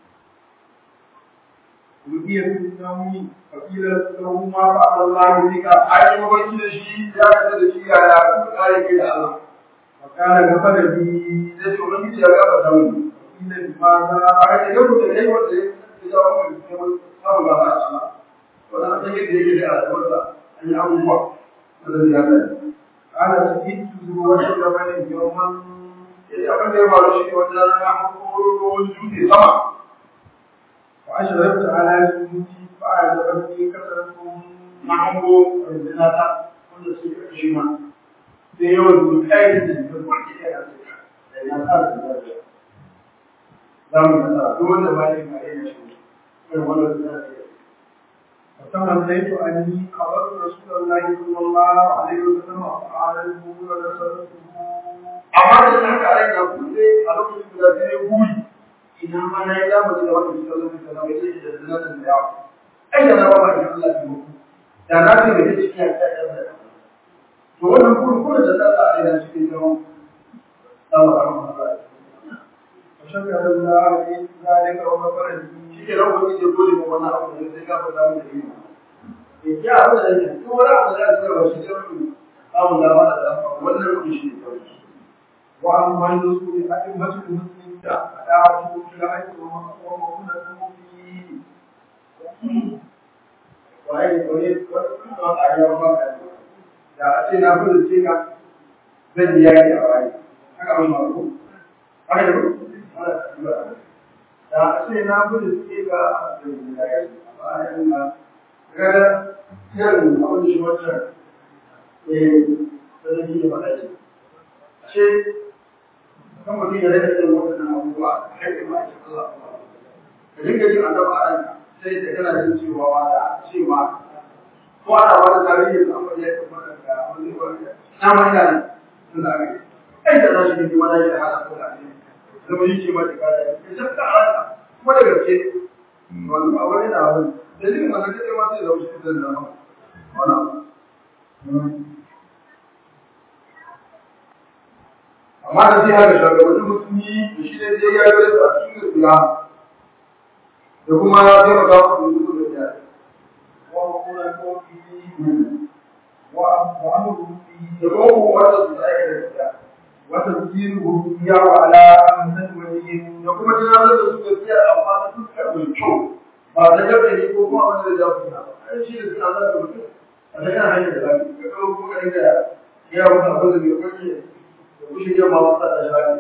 ودي في النوم فقيل له ما فعل الله بك an yi mafarki da shi ya kasa da shi yaya kuma kare kai da Allah وقال غفر لي sai ce ubangiji ya gaba ta mun قيل لماذا aka ce yau da kai wanda ya jawo mai samun gaba a Allah wannan a san yadda yake da al'amarsa an yi abubuwa wanda ya gani قال سئلت ذروة جبل يوما sai abin da ya faru shi ne wata rana hakoro ruwan dutse sama وأشرفت على جنودي فأعجبتني كثرتهم na hango rundunar ta wanda su yi ƙarshe ma sai yawan su kai da da kwanke ya rasu da ya sa su da ya za mu nasa duk wanda ba ya kare na shi irin wannan suna da ya فتمنيت أني خبرت رسول الله صلى الله عليه وسلم فأعلمه ونصرته amma da haka a rai na kuɗe a lokacin guda sai ya buri ina ma na yi zamani da wanda suka zo da zama ya ce da zina da yawa ai da na ba ba da Allah ya muku da na ce da take cikin ta ta da to wannan kuɗin kuɗin da ta a rai na cikin zama Allah ya rahama فشكر الله لي ذلك وغفر لي shi ke nan wani ke gode ma wannan abu da sai ka faɗa mu da yi ya abu da yake ko wani abu da ya tsara shi sai mu samu dama da dama wannan kuɗi shi ne kawai وأما الرسول أئمة المسلمين فدعوته في الحج ومؤونته فيه waye koyi wani a yau ba ka da a ce na fi ce ka zan yi yaki a waye haka mun mako haka da ku da a ce na fi ce ka zan yi yaki a waye na ga irin abin da shi wancan eh da zai yi faɗa shi ce kan mutum ya rage irin waɗannan abubuwa a haƙƙin ma'aikin Allah ka dinga jin annaba a ranka sai da kana jin cewa wa da cewa ko ana wani tarihi da amma ya tabbata ga wani wani na ma ina nan tun da aka yi ai da za shi ne wani ya hada ko da ne zama yi ce ma da kada ya shakka a ranka kuma da gaske wani ba wani na wani da jin wannan kace ma sai da wasu zan zama wannan amma da sai haka shugabannin musulmi da shi ne sai ya yi a cikin gaskiya da kuma taimaka musu da duk da ya ومؤونته فيه وأمره فيه da kuma kuma wanda su da aika da gaskiya وتذكيره إياه على أمثل وجه da kuma tunatar da su gaskiya amma ta fuskar mai kyau ba ta gabe ne ko kuma wanda da jawo suna ai shi da suna zaka mutum a ta kan hanyar da zafi ka kawo kuma ka dinga ya wuta abin da bai kwace da kushe yin ma wasa da shafi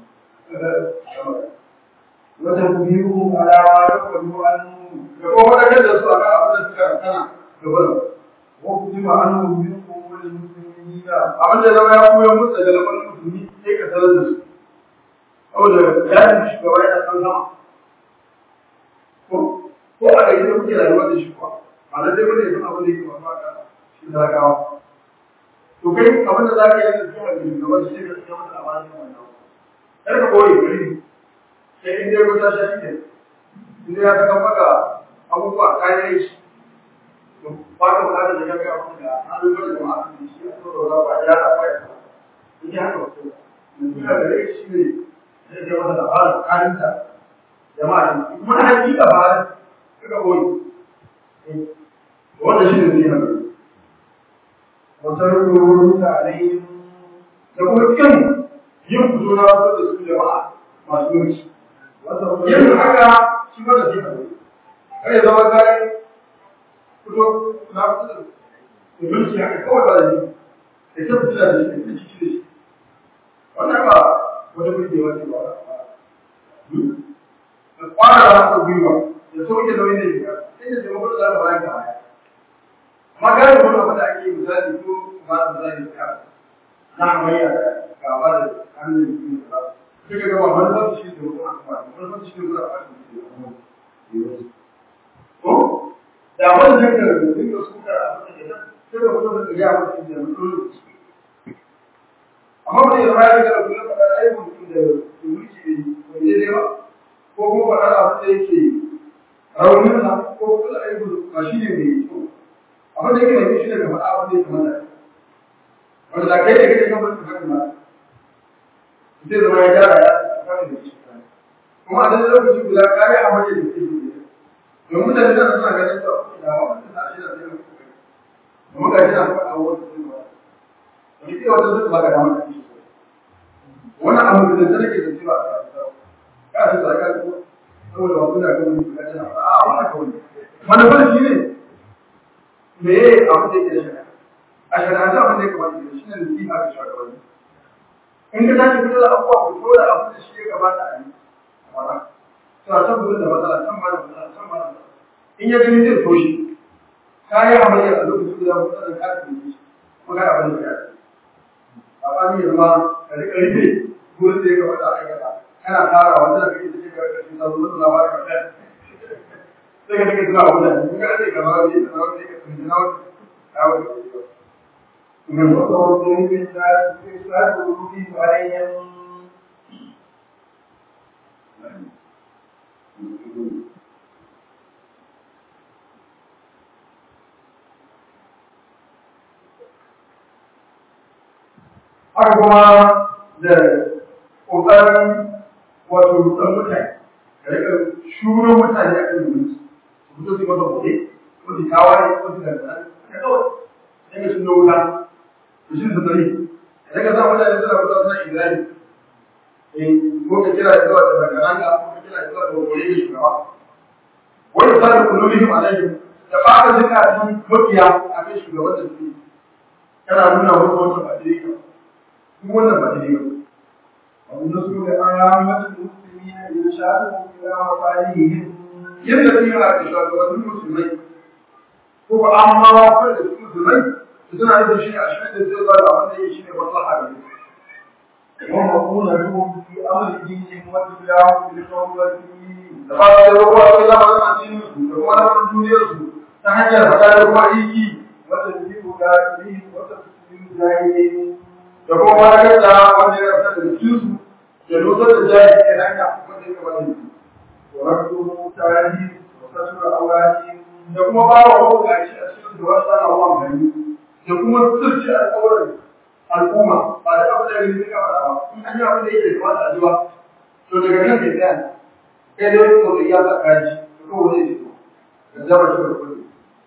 وتكبيره على ما يقبل عنه da kuma wadakar da su a kan abin da suka kana gaba وكتب عنه منكم وللمسلمين abin da zama ya koya musu daga lamarin musulmi sai ka sanar da su saboda ya yi shugaba yana san sama ko ko a gaji da kuke rayuwa da shi kuwa ba na dai bane sun abin da yake masu aka shi talakawa to kai abin da za ka yi da su a gari gaba shi ne ka tsaya masa labarin wannan kar ka koyi gari sai in dai wuta sha shi ne in dai ya saka maka abubuwa kayan shi ba ka bukatar da ya ga abin da an rubuta da jama'a su shi a tsoro da ba ya da kwaya in ya haka wasu ina da rai shi ne zai ga wata labarin kayan da jama'a ne kuma na hakika ba kaga boye wanda shi ne zai haka وتركه عليهم da kuma kin yin fito na fito da su jama'a masu mulki yin haka shi ba da shi ne kar ya zama kai fito na fito da mulki haka kawai ba da shi da ta fito da shi da ciki da shi wannan ba wata burgewa ce ba da kwara da haka gwiwa da sauke nauyin da shiga sai da taimakon da za ka bayan ka baya amma gane wani abu da ake misali ko ba da misali ka na hamayya da gaba da hannun jikin da ba su suka gaba manufar shi da wani amfani manufar shi da wani amfani ko da wani jinka da dinga suka a cikin da sai da mutum da ya mutum da mutum amma ba zai zama ya ga kullum faɗa ai mutum da mulki ne bai daidai ba ko kuma faɗa abin da yake raunin sa ko kuma ai ba shi ne mai kyau abin da yake mai shi ne ka faɗa abin da ya kamata wanda da kai da kake kan mutum kan ma zai zama ya gyara ya fara da shi kuma a daidai lokaci guda ka yi abin da yake yi don mutane da suna ganin to da wannan da shi da sai kuma ga shi na faɗa wani sun ba wani ke wata zuwa ba ga damar da shi wannan abu da zai rage da cewa ka shi tsaka ko saboda wasu da kuma ga shi na a ba haka wani manufar shi ne me abu da yake da shi a shari'ance abin da ya kamata da shi ne nasiha ga shugabanni in ka tashi fitar da abubuwa ku tura abin da shi ya kamata a yi wala suna can gudun da matsala can ba da matsala can ba da matsala in ya gani zai toshe ka yi hamayya a lokacin da mutum da ka tafi shi ko ka abin da ya ce a bani ya zama ka rika rufe gurin da ya kamata a aikata kana tara wanda da kake da shi ga ƙarshen sabon da na ba ka sai ka take tuna abin da in ka rage gaba ne da na wani ka tuni na wani ya wani وتوضؤ بالناس فاسألوا عليهم haka kuma da ƙoƙarin wato rutsan mutane ka rika shuro mutane a kan mulki su fito su mata gobe ko su tawaye ko su dangana ka kawai sai ka shiro wuta da shi su tare da ka sa mutane suna fito suna izali eh ko ka kira zuwa da dangana ko ka kira zuwa da gobe ga shugaba wani sa da kulubihim alaihim da ba ka zika sun mafiya a kan shugaban da su kana nuna wasu wata ba daidai ba duk wannan ba daidai ba والنصر لعامة المسلمين إرشادهم إلى مصالحهم yadda su yana da shugabannin musulmai ko ba an ma wafar da su musulmai su suna yin shi a shirin da zai zuwa da wanda ya shi ne maslaha da su ومقولتهم في أمر دينهم واتباعهم بالقوة da ba su da ruwa sai lamarin addinin su da kuma lamarin duniyar su ta hanyar faɗa da kuma aiki وتدبير كافرهم وتسليم جاهلهم da kuma malakar da wanda ya rasa da cikin su da nusar da jahili ke hanya wanda ya kamata yi ورد المتعهد وستر أولادهم da kuma ba wa mabukaci a cikin da wasu ana wa gani da kuma sirci alƙawarin al'umma ba da abin da ya gani ka faɗa ba in an yi abin da yake kamata a ji ba to daga kan ke tsaya kai dai ko da iya tsaka ji to kawai zai fito da zama shi da kuɗi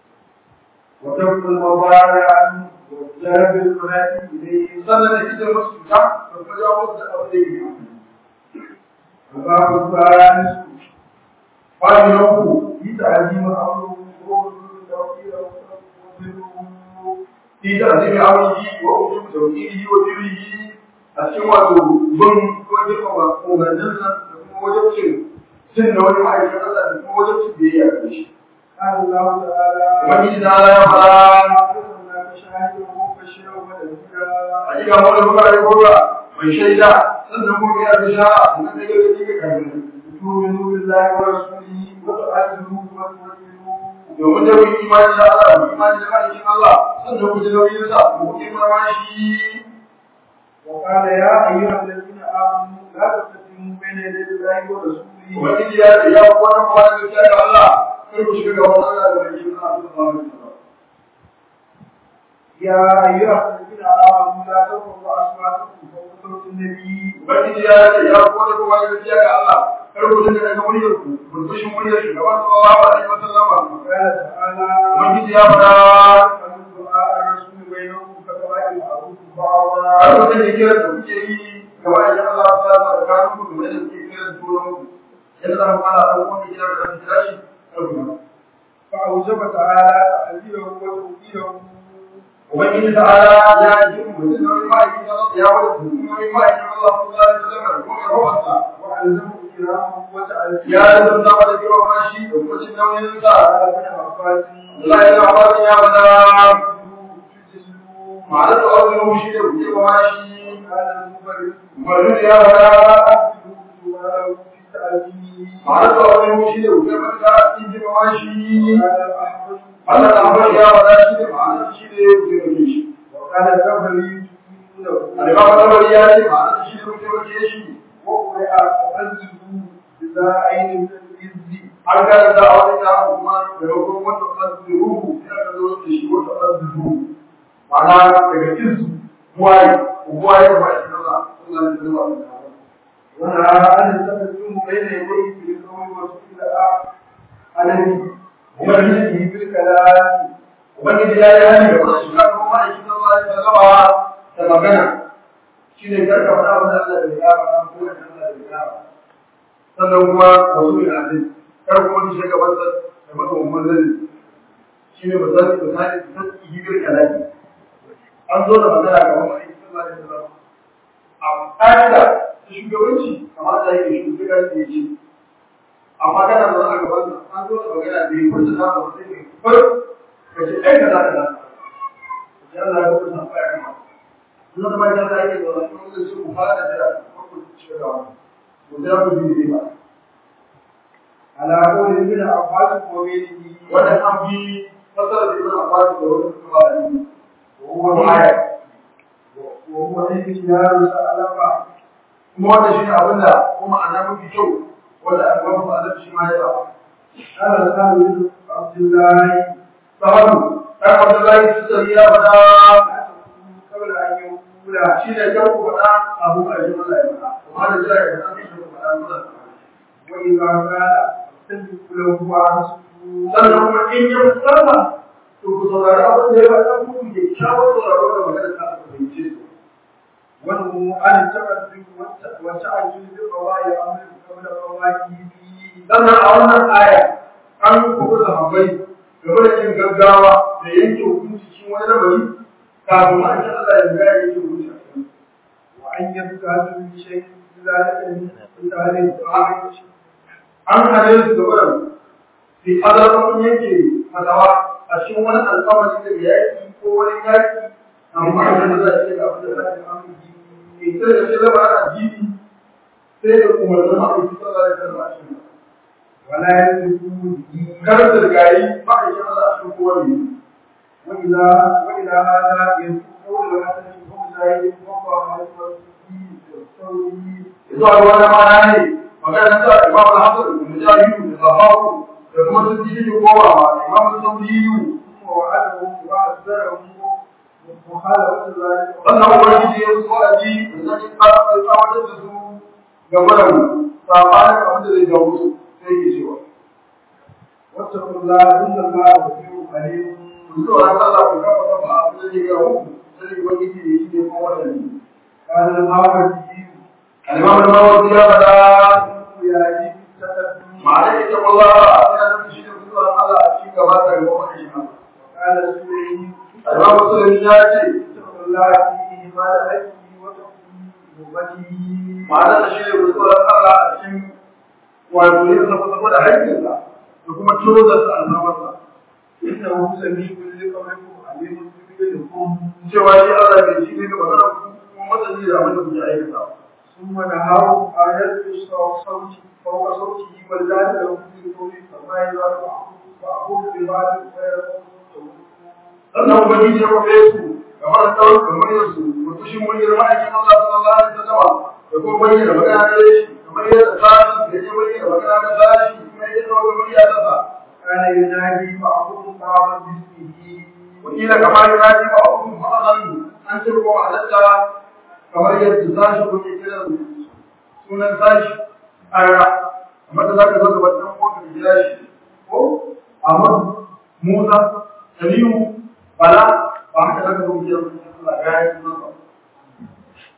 وترك المضارع وجلب المنافع إليهم sannan da kike musu cuta da kuma jawo musu da abin da yake amfani وباب الثالث bayan na uku بتعليم أمره ووجود التوفيق وتوفيقه fi da zai amiji wa ujubu tawkilihi wa birrihi a cikin wato bin ko girmama umarninsa da kuma wajen cin cin da wani ma'aikatan Allah da kuma wajen cin biyayya da shi قال الله تعالى Ubangiji na Allah ya fara أرسلناك شاهدا ومبشرا ونذيرا a cikin wani muka yi gora mai shaida sannan kuma ya bishara sannan da yau da kike kafin تؤمنوا بالله ورسوله وتعزروه وتوكلوه domin da kun imani da Allah kun imani da malikin Allah sannan ku ji nauyin sa ku kimar shi وقال يا أيها الذين آمنوا لا تقدموا بين يدي الله ورسوله Ubangiji ya ce ya kuwa na kuma da gaskiya da Allah kar ku shiga gaban Allah da mai shi na sallallahu alaihi wasallam يا أيها الذين آمنوا لا ترفعوا أصواتكم فوق صوت النبي Ubangiji ya ce ya kuwa da kuma da gaskiya ga Allah kar ku dinga daga muryar ku burbushin muryar shugaban sallallahu alaihi wasallam وقال تعالى Ubangiji ya fara فمن دعاء الرسول بينكم abin da kira da kuke yi ga wa'ayin Allah ta sa da kanu ku da kuke kira da turan ku yadda za mu fara da wanda kira da kira shi ɗaukuna فأوجب تعالى تحذيره وتوقيره ubangiji ta'ala ya ji mu da nauyin ma'aikin Allah ya wada nauyin ma'aikin Allah sallallahu alaihi wasallam da kuma rawarsa وألزمه إكرامه وتعزيره ya zanta da girma shi da kuma cin nauyin sa قال ابن عباس Allah ya ba ya bada تجلوا ma'ana da wannan shi da girma shi قال المبرد Malu ya bada تجلوا في تعليمه ma'ana da wannan shi da girma ta cikin girma shi قال الأحمد Allah da amfani ya bada shi da ma'ana shi da girma shi وقال الكفري تجلوا Al-Imam Tabari ya ce ma'ana shi da girma shi وقرئ تعزه إذا عين من الإذ an karanta a wani ya kuma da rukun wata ƙasiru ya ka zo da shi wata ƙasiru ma'ana daga izu buwaye buwaye ba shi kaza suna da zuwa da ونهى عن التقدم بين يديه في القول وسئل عليه ومجلسه بالكلام ubangiji ya yi hani da wasu shiga kuma ma'aikin Allah ya sallama da magana shi ne karka faɗa wani Allah da ya faɗa ko wani Allah da ya faɗa sannan kuma wasu da azin kar kuma ki shiga wata da maka umman zai shi ne misali misali ta hibir kalami an zo da magana ga wani ma'aikin Allah ya sallama a ƙa'ida ta shugabanci kamata ya yi shugabanci ya ce amma kana da a gaban an zo da magana da ya kusa ta ba sai ne farko ka ce ai kaza kaza ya Allah ya kusa ba ya kama kuma da mai da yake da wannan kuma da su fara da jira ko ku ci gaba to da ku bi ba على قول ابن عباس وغيره wannan an bi fasara da ibn Abbas da wannan kuma da ni وهو ko aya وهو اختيار سألفا kuma wannan shine abin da kuma ana mafi kyau wanda an ba mu Allah shi ma ya ba قال سهل بن عبد الله sahabu dan Abdullahi Sari ya fada لا تكون قبل أن يقول shi ne kan ku fada abu a jin Allah ya fada kuma da jira ya fada shi ku fada mun وإذا قال استجب له وأنصتوا sannan kuma in ya musalla to ku saurari abin da ya faɗa ku ku ke kyawar sauraro da magana ta ku fahimce su وانه عن التقدم والتعجل بالقضاء أمر قبل قضائه sannan a wannan aya an kuɓu sahabbai game da yin gaggawa da yanke hukunci cikin wani lamari kafin ma in Allah ya ga yanke hukunci a cikin وأن يبقى من شيء ذلك من ذلك an hane su da wannan fi azarfin yanke fatawa a cikin wani alfamari da yaƙi ko wani yaƙi amma da za a ce ga abin da za a yi aminci ne sai da ce zama ana jini sai da umarnin ma'aikata sallallahu alaihi wasallam a cikin ولا يملكون به kar da gari ma'aikin Allah a cikin kowane ne وإلى وإلى هذا يقول الحسن بن زايد وقع على الثوري zuwa ga wani mana ne magana ta imam al-hasan da mujahidu da sahabu da kuma sun ji da kowa ma imam al-sabriyu ثم وعدهم وعذرهم مخالفة ذلك sannan ubangiji ya so a ji da zai fara da tsawatar da su ga wannan sabanin abin da zai jawo su sai ke cewa واتقوا الله إن الله غفور حليم ku so ran Allah ku kafa kafa abin da zai ga muku sai ubangiji ya shi ne kuma wannan قال الماوردي al-imam al-mawardi ya fada يجب التقدم ma'ana ita wallahi ana nufin shi ne kusuran Allah a cikin gaba da gaba wani shi قال السوري al-imam musulmi ya ce اتقوا الله فيه ما لحقه وتقوا أمته ma'ana da shi ne kusuran Allah a cikin wato yin safa da haƙƙinsa da kuma ciro da su al'amarsa إنه سميع لقولكم عليم بفعلكم cewa shi Allah bai ji ne ga magana ku kuma masani da abin da kuke aikata ثم نهاه أن يلبس صوت فوق صوته والله له في قوله فما يزال بعضهم ببعض فيقول sannan ubangiji ya kwafe su kamar da tsawon kamar yansu mutushin muryar ma'aikin Allah sallallahu alaihi wasallam da kuma bayyana magana da shi kamar yadda sashi da ya bayyana magana da sashi kuma ya zama da murya ta sa كان ينادي بعضهم بعضا باسمه wakila kamar yana ji ba abun ma'azan an ce ko halatta kamar yadda sashi ko ke kiran sunan sashi ara amma da zaka zo da wannan ko ka jira shi ko amma Musa Salimu Bala ba haka zaka zo kiran Allah ga yi sunan ba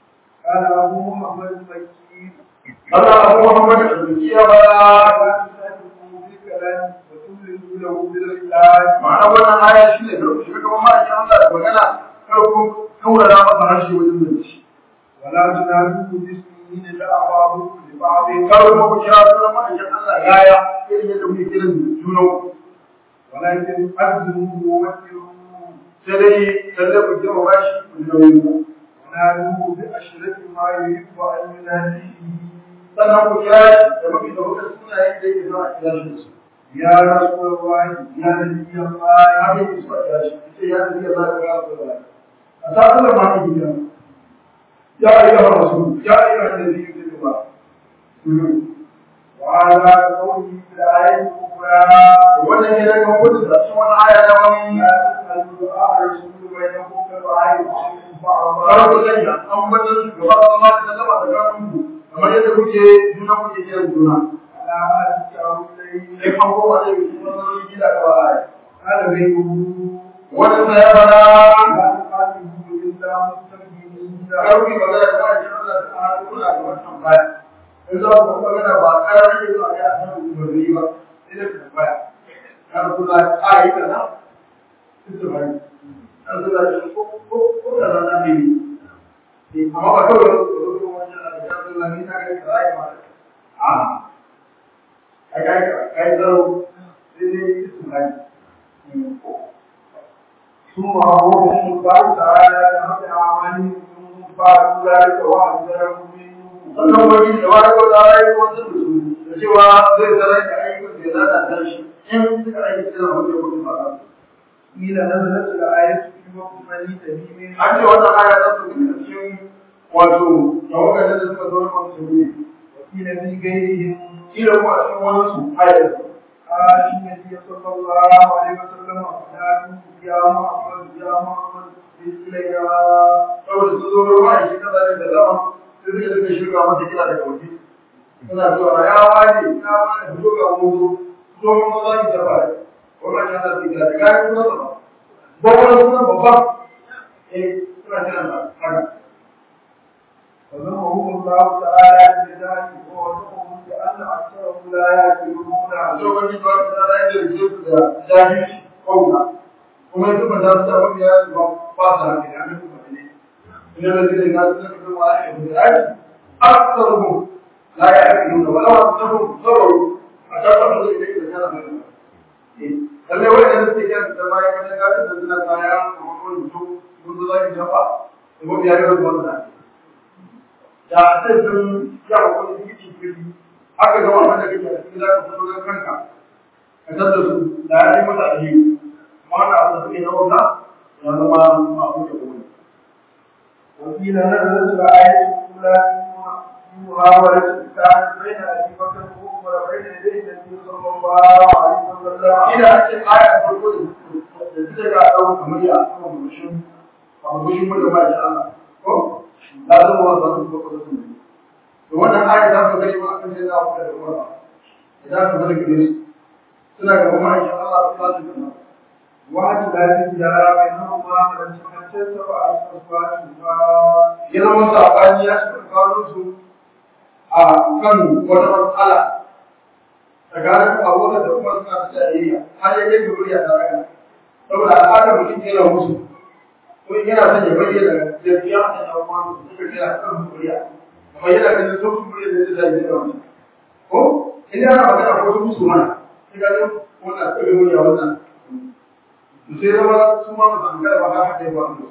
قال أبو محمد المكي Allah Abu Muhammad al-Bukiya ba لا تسألوا بالكلام وتملوا له بالإسلام ma'ana wannan aya shi ne karku shiga gaban ma'aikin Allah da magana karku kaurara masa harshe wajen zance ولا تنادوا باسمين لأعرابكم لبعض kar kuma ku kira sunan ma'aikin Allah yaya irin yadda kuke kiran junan ولكن أذنوا ووكلوا sai dai lalle ku kira ba shi ku ji nauyin ku ونادوا بأشرف ما يحب أن ينادي sannan ku kira shi da mafi da kuka sunayen da yake zuwa a kira shi da su يا رسول الله يا نبي الله haka yake zuwa a kira shi ce ya tafi Allah ya kira su da a sa Allah ma ke gida ya ayyuha rasul ya ayyuha nabi sallallahu alaihi وعلى قوله في الآية الأخرى wannan ne daga hukunci da cikin wani aya da wani لا تسألوا دعاء الرسول بينكم كدعاء بعضكم بعضا kawai ku sanya an wajen shugaba da ma da zama da kafin ku kamar yadda kuke juna kuke kiran juna على ما تشاءوا إليه sai kan kowa da yake cikin wani gida ka ba aya قال غيره wannan sa ya fara لا تقاتلوا إلا مستكبرين karfi magana da wani Allah ta hadu kuna da wannan baya in za ku magana ba karar yake zuwa ga asan umarni ba sai da ku baya kar kuna ayi kaza su bari an zuwa shi ko ko ko da nan ne amma ba kawai da su wani da ya zuwa ni ta ga kaza ma a ai kai kai zaro sai ne su bari ثم أمرهم الله تعالى بحق أعمالهم ثم فعلوا ذلك وأنزلهم منه sannan wani da wani ko da rayu ko sun su da cewa zai zara da ayyukan da ya lalata shi in suka aiki suna wanda kuma ba قيل نزلت الآية في وقت بني تميم an ce wannan aya ta su daga cikin wato tawagar da suka zo na masu ne وقيل في غيرهم kila kuma a cikin wani su ayar قال النبي صلى الله عليه وسلم أولادوا يا محمد يا محمد إلينا saboda su zo ruwa a shi kaza da zama sai suka suka shirga masa kira daga waje suna cewa ya wani ya wani zo ga mutu zo mun za ki tafa wannan ya zafi kira da kayan kuma ba ba wani suna babba eh suna kiran sa haka فذمهم الله تعالى بذلك ووصفهم بأن أكثرهم لا يأكلون so wani ba ta da yake da su da jahilci kauna kuma yanzu ba za su ta wani ya ba ba sa haka ya ne kuma ne ina da zai ga su da kuma a yi da aiki aksaruhu la ya'qiluna wa law annahum sabaru akaba da zai da kana mai lalle wai da suke kan da bayan kan ga da suna kaya kuma ko mutum mun zo zai jafa kuma biya ga wannan da sai sun ya wani cikin kiri aka ga wannan da kake cikin za ka fito da kanka ka tada su da ya yi mata aliyu amma da abu da suke na wata ya zama ma'amu da kuma وقيل نزلت الآية الأولى في محاولة الإسلام بين أبي بكر وعمر بين يدي النبي صلى الله عليه وسلم ina ce aya farko da da suka ga dawo kamar ya kuma mushin ba mushin mu da ba da Allah ko da zama wa zan ko ko sun to wannan aya da ka gani ba kan sai da abu da kuma idan ka zama gare su suna ga kuma insha Allah su ba su kana وعد لا تجارة بينهما من تحدث وأصفاتهما ya zama sabani ya shiga kawo su a kan wata matsala tsakanin abokan da kuma suna ta jayayya har ya kai ga murya ta raka saboda al'adar mutum yana musu ko in yana son ya bayyana gaskiya a cikin abubuwan su suka kira kan murya amma yana ganin sun su murya da zai zai da wani ko in yana magana ko sun musu mana sai ga yau wannan kawai murya wannan to sai zama su ma musu an gara ba haka ya ba su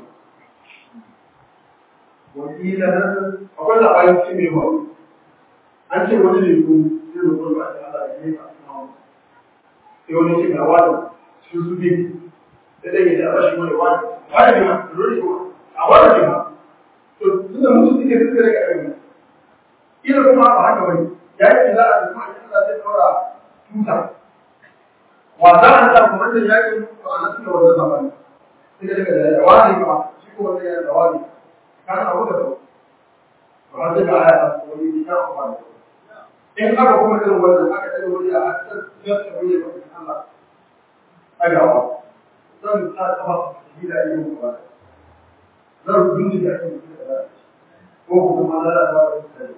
وقيل نزلت akwai labarin cikin mai ba an ce wani ne ko sai da kuma ba Allah ya yi ka sai wani ce ga wani su su bi sai dai ya ba shi wani wani wani ne ma rori ko a wani ne ma to tunda musu suke suke daga irin ila kuma ba haka bane ya yi za a kuma Allah zai daura tuta wa za a sa kuma da yakin to ana suka wannan zamani sai daga da wani kuma shi ko wani ya da wani kan abu da ba zai ga aya wani ya kuma in aka kuma irin wannan aka tsare wani a hasan ya tsare wani ba Allah agawa zan ta kafa shi da yin ba zan binci da yin ko kuma kuma lalata da mutane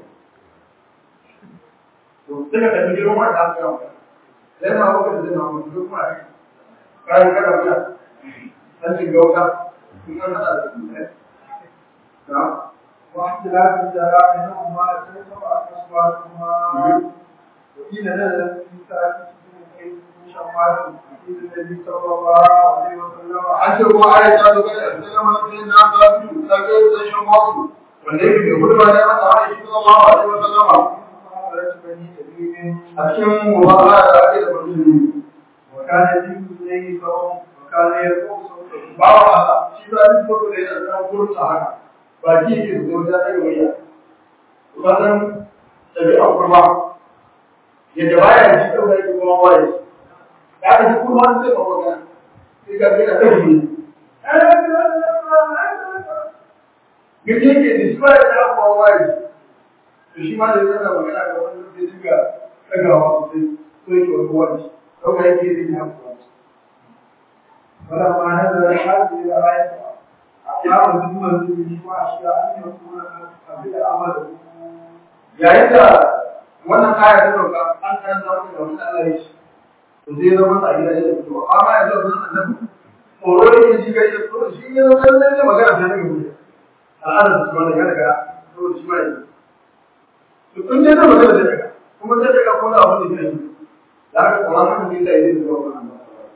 to suka tafi girman wanda aka yawa sai na hukar da zai na mutu kuma a kayan kada wuya an shiga wuta sun an hada da su ne na واختلاف الجراء بينهما ليس أصواتهما وقيل نزلت في ثالث من شمال النبي صلى الله عليه وسلم an ce kuma ayat ta zo kai da sallama na sai na ta su ta ga sai shan wasu wanda yake mai hudu ba da masa ayat sallallahu alaihi wasallam محاولة بني تميم a cikin mubahala da ake da musulmi وكان يجيب إليه صوم وكان يرقص صوته ba wa Allah shi ba duk mutum da yana da kurta haka ba ji ke zo da kai waya wannan tabi'a kurma yadda baya ji da wani kuma waye da ka ji kurma sai ba magana sai ka ga ta yi Gaje ke display da kuma waye to shi ma da yana magana da wani da dinga tagawa sosai so yake wani wani kawai yake zai haƙura فلما نزل هذه الآية أقام ثم به وأشياء أن يكون قبل عمله yayin da wannan aya ta dauka an karanta maka da wani Allah ya ce to zai zama a gida da fito amma yanzu wannan annabi tsoro yake ji gari da tsoro shi ya zama nan ne magana ta daga gudu al'adar su wannan ya daga to shi ma yake to kun je da magana da daga kuma sai daga ko da abin da yake da haka Qur'an haka ne da yake zuwa wannan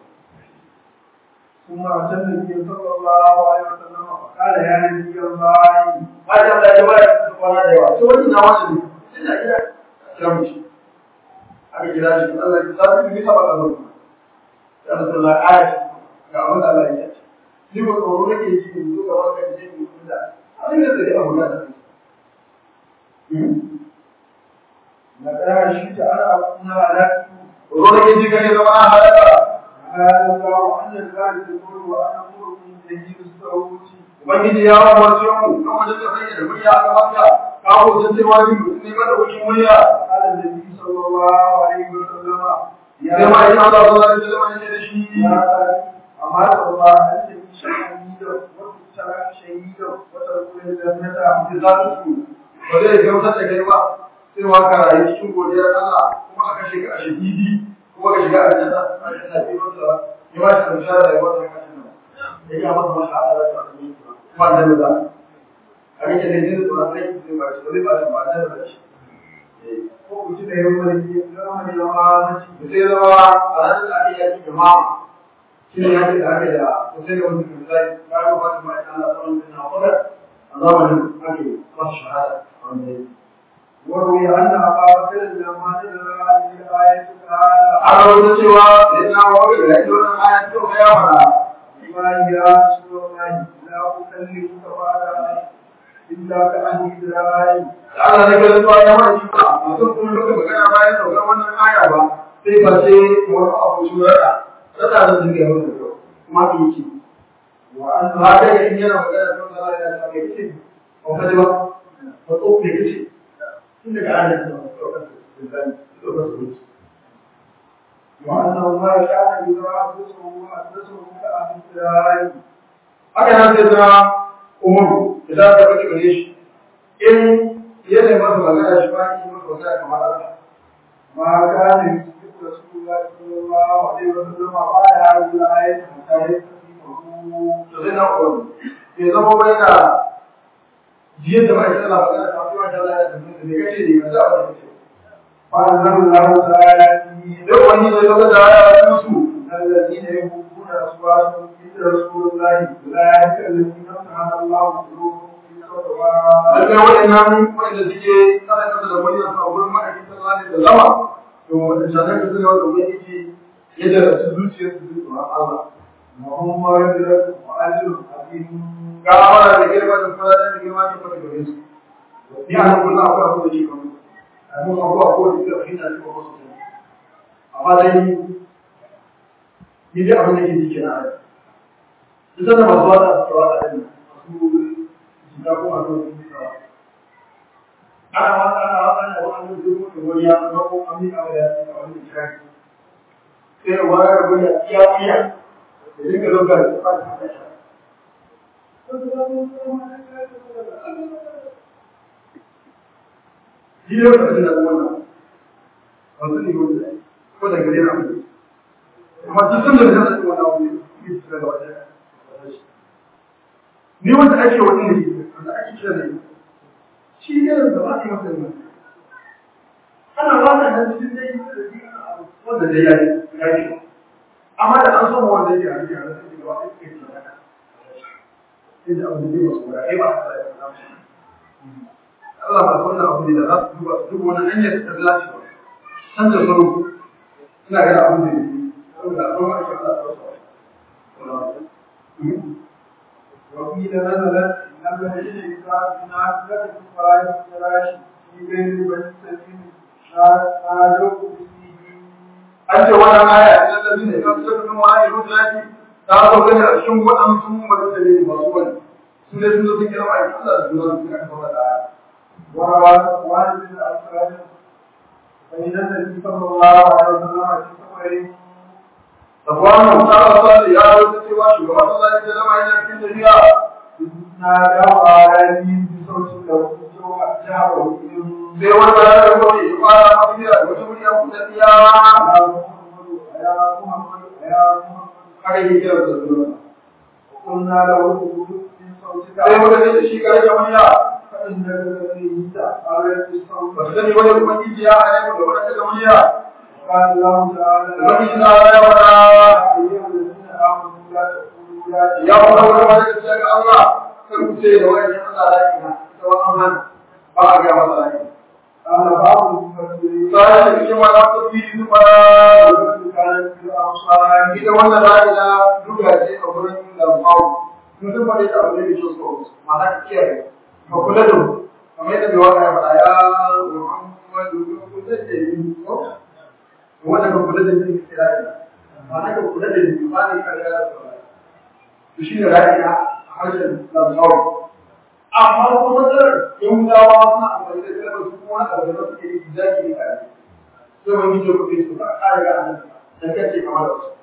ثم أتى النبي صلى الله عليه وسلم وقال يا نبي الله Haka Allah ya bayar da kwana da yawa to wani na wani ne sai da gida kira mu shi aka kira shi Allah ya zabi ni saba da zuwa ya Rasulullah ayat ga abin da Allah ya ce ni ba tsoro nake ji in zo ga wanda ke ji da abin da zai abu da لقد شئت أن أكون هلكت tsoro nake ji kake zama halaka هذا الله أن الغالب يقول وأنا أمر من تجيب الصوت ubangiji ya umarce mu kan wajen da bayyana murya a gaban ka ka hoton cewa ni ne mada wucin murya قال النبي صلى الله عليه وسلم sai ma ina Allah sallallahu alaihi wasallam ya ce da shi أمات الله أن تكون شهيدا وتترك شهيدا وتدخل الجنة da za su ba zai gamsar da kai ba sai wa ka rayu cikin godiyar Allah kuma aka shiga a shahidi kuma ka shiga a janna a janna sai masa ya ba shi bishara da wata kashin nan ya ga masa masa a da ta kuma da da a rike da jin tsoron kai sai ba shi ba zai ba shi ba da shi ko ku ci da yawan zama da yawa da sai zama a ranar da ake yaki da mama shi ne yaki da ake da sosai da wani misali ba ya ba shi ma ita Allah tsawon da na wadar a zamanin ake masu shahada a wanda ya وروي أن أبا بكر لما نزل هذه الآية قال an rawaito cewa da ina wawai da yake wannan aya ta ga ya fara ما يا رسول الله لا أكلمك بعد إلا كأني ذراعي da Allah ne ga zuwa ya wani ba mutum kuma duka magana bayan saukar wannan aya ba sai ba sai wani abu shurara rada da zuke yau da yau kuma ki yi وأن ba ta ga in yana magana don Allah ya ta ga kici ko kaje ba ko to ke kici tun daga aya ta saukar da zai saukar da وأنه ما كان يدرى أنفسه وأنفسه كأهل ذراعي haka nan sai zama umaru idan ta fata gare shi in yana masa magana shi ba ki masa magana kamar haka ما كان يسبق رسول الله صلى الله عليه وسلم بعد هذه الآية حتى يستفيقه to zai na umaru bai zama bai da jiyar da mai tsala magana ta fi wata laya da mutum da kace ne ka sa ba kace فأنزل الله تعالى فيه duk wani zai zama da ya su الذين يحبون أصواتهم عند رسول الله أولئك الذين امتحن الله قلوبهم في الصلوات Lallai waɗannan waɗanda suke tsara kasa da wani yasa a wurin ma'aikin sallah ne da zama, to waɗannan ka suna wanda wani yake yadda da su zuciyar su zuwa tsoron Allah. وهم مغفرة وأجر عظيم Ga amara da girma da kuma da girma ke fata gare su. Ni a nan kullum akwai abu da ke kamar. Abin abuwa ko da ke fahimta ne ko wasu sani. Amma dai ni dai abin da ke jike na rai. Ita da masu wata su kawo da ɗin masu jika ko masu wata su kawo. Ana wata ana wata ana wata ana zai mutu wani ya zama ko an miƙa wa ya a wani misali. Sai wani rabu ya iya iya da dinka zo ga da fata da shi. Ni ne wata jin daɗin wannan. Ba su ne wanda ko da gare na mutu. Amma duk sanda da zan wannan abu ne, ni su daga wajen. Ni wanda ake wani ne, wanda ake kira ne. Shi ne da ba a yi masa ne. Ana ba ta nan cikin dai wanda dai ya yi, ya yi. Amma da an so wanda yake a cikin a cikin gaba ɗaya suke tunana. Inda abu da zai masu wura, ai ba a tsaya Allah ba wannan abu ne da za su duba su duba wani hanyar da ta dace ba. Canza salo ina ga abin da yake saboda a zama ake Allah ta wasu. وقيل نزلت إن الذين يقاتلون نازلة فلا يفتراش في بين بني سليم نادوا باسمه An ce wannan aya idan da zai kan sai kuma wani rubuci ta zo gani a cikin waɗansu mutane ne masu wani. Su ne sun zo sun kira mai Allah da zuwa su aka fara da aya. وروى صفوان بن الأسود فإن النبي صلى الله عليه وسلم في سفره Safwanu ta rasa ya rubuta cewa shugaban Allah ya zama yana cikin tafiya. نادى عليه بصوت له جهره Sai wanda ya rubuta ya fara mafiya da wata murya kuɗaɗɗiya. يا محمد يا محمد Haka yake kira da zuwa. وقلنا له من صوتك Sai muka ce da shi kare da murya. فإنك الذي على الصوت ba su sani wani ubangiji ya hane mu da wani daga murya قال الله تعالى ubangiji na ya wada يا أيها الذين آمنوا لا تقولوا لا ya kuma wani wani da shi ga Allah kan ku ce da wani Allah da kina da wannan han ba a ga masa rai قال بعض المفسرين sai da cikin wani tafsiri su ba كانت في الأوصال ita wannan ra'ila duka ce a gurin lamfawo sun sun faɗi ta abu ne da shi so ma'ana ka kiyaye ka kula da mu kamar yadda mai waka ya faɗa ya Muhammadu kula da ni ko wanda ka kula da ni ka kira ni ma'ana ka kula da ni ba ni ka ga to shi ne ra'ila a harshen lamfawo amma kuma matsalar yahudawa suna amfani da kalmar su kuma wani abu da suke yi zaki ne kare sai wani ke kuɗi su ba a riga an dan kace kamar da su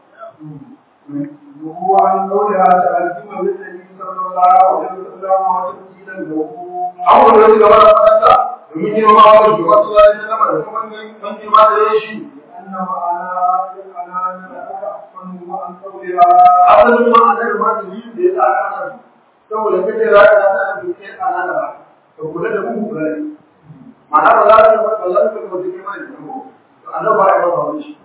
وهو عن قولها تألزم بالنبي صلى الله عليه وسلم وتمثيلا له an wanda su gaba da faɗansa domin girma wa shugaban su zai ta nama da kuma mun girma da ya shi أن معنى الأنان أحسن عن قولها asalin ma a nan ma da yi da ya sa aka nan saboda kace za ka ta nan bai kai ana da ba to kula da mu kula ne ma'ana ba za ka ba za ka ba cikin mai da mu to annabi ba ya ba wani shi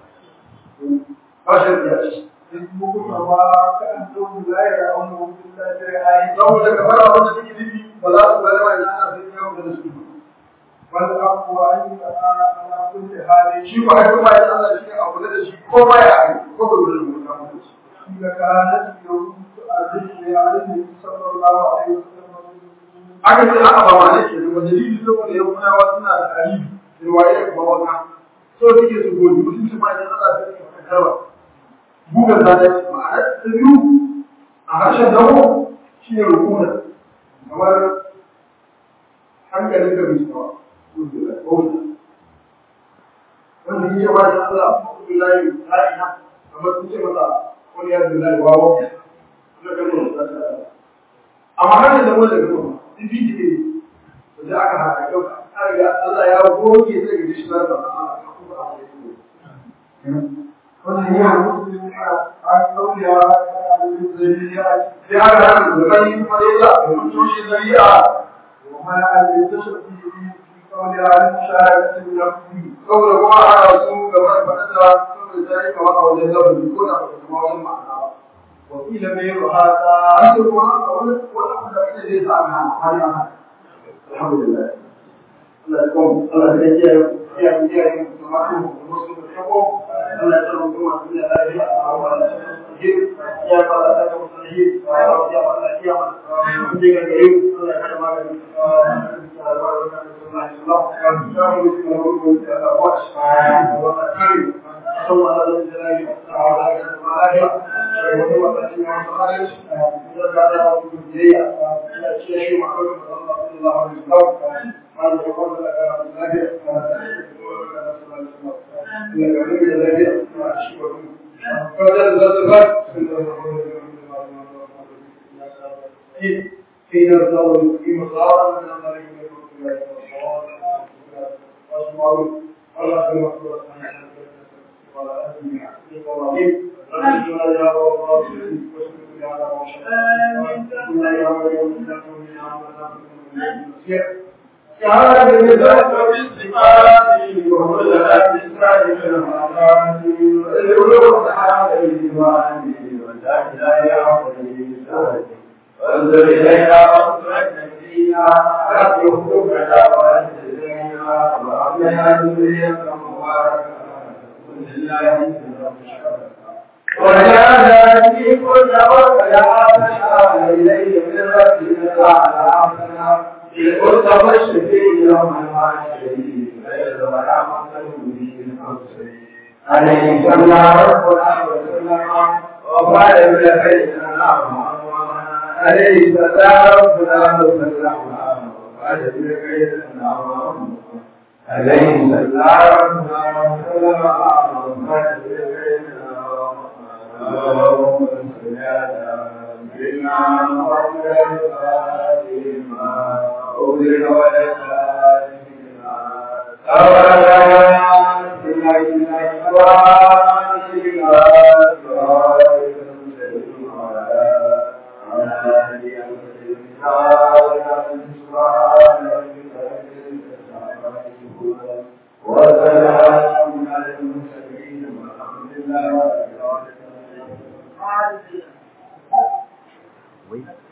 ba shi da shi اسمه سواء كأنهم لا يرونه إلا شيئين saboda ka fara wanda take nufi ba za su ga mai ana sai yau da su والأقوى أن على كل حال shi ba ai kuma ya Allah shi a kula da shi ko ba ya ko ba da mu ta mutu إذا كانت يوم تؤذن على النبي صلى الله عليه وسلم aka ce aka ba ma ne ke da dalili saboda yau kuna wa suna da alibi riwaya kuma wanka so take su goji mutum su ma idan Allah ta yi karba buga da da ma'ana ta biyu a harshen dawo shi ne rukuna kamar hankalin ka bai tsawa wanda ya ce ba da Allah Abdullahi la'ina kamar sun ce masa wani ya Abdullahi wawo na kalmar da ta amma hannun da wanda gaba sun fi jike da aka haka yau an riga Allah ya goge sai ga shi na ba wannan yana mutum a kauya a zuriya sai aka haka da gani kuma dai ya mun toshe zari'a وما يتشرف في قولها المشاركة بنفسه saboda kuma ana su gaba da fadada saboda sai kamar a wajen lafazi ko da ba kuma wajen ma'ana ba وقيل غير هذا an ce kuma a wani wani abu da ake zai sa a hana har yana alhamdulillah Allah ya kuma Allah ya kiyaye kiyaye kiyaye kuma su musu da shako Allah ya tsaro kuma su da lafiya a wannan cikin ya fara da kuma sahihi ya fara ya fara ya fara mun je ga gare Allah ya kada magani حين الزوج في مصارى من الملك أسمعوا ولا أسمع ولا أسمع إبراهيم ربنا يا رب العالمين واشكر يا رب كان بذات بالصفات وكل الأجساد في المعاد العلوم تعالى الإيمان ولا لا يعطي وانظر إلينا وانظر فينا رب يخرجنا وانزلنا وأعطنا ذرية مباركة ولله وجعلنا في كل وقت عافنا إليه من ربنا تعالى عافنا قلت فاشفي يوم العاشرين غير ولا مقتل به الحسين عليه صلى ربنا وسلم وقال بلغينا عليه صلى ربنا وسلم وقال بلغينا عليه صلى ربنا وسلم وقال بلغينا اللهم صل على سيدنا محمد الفاتحة أولئك ولا وسلام على المرسلين والحمد لله رب العالمين Wait.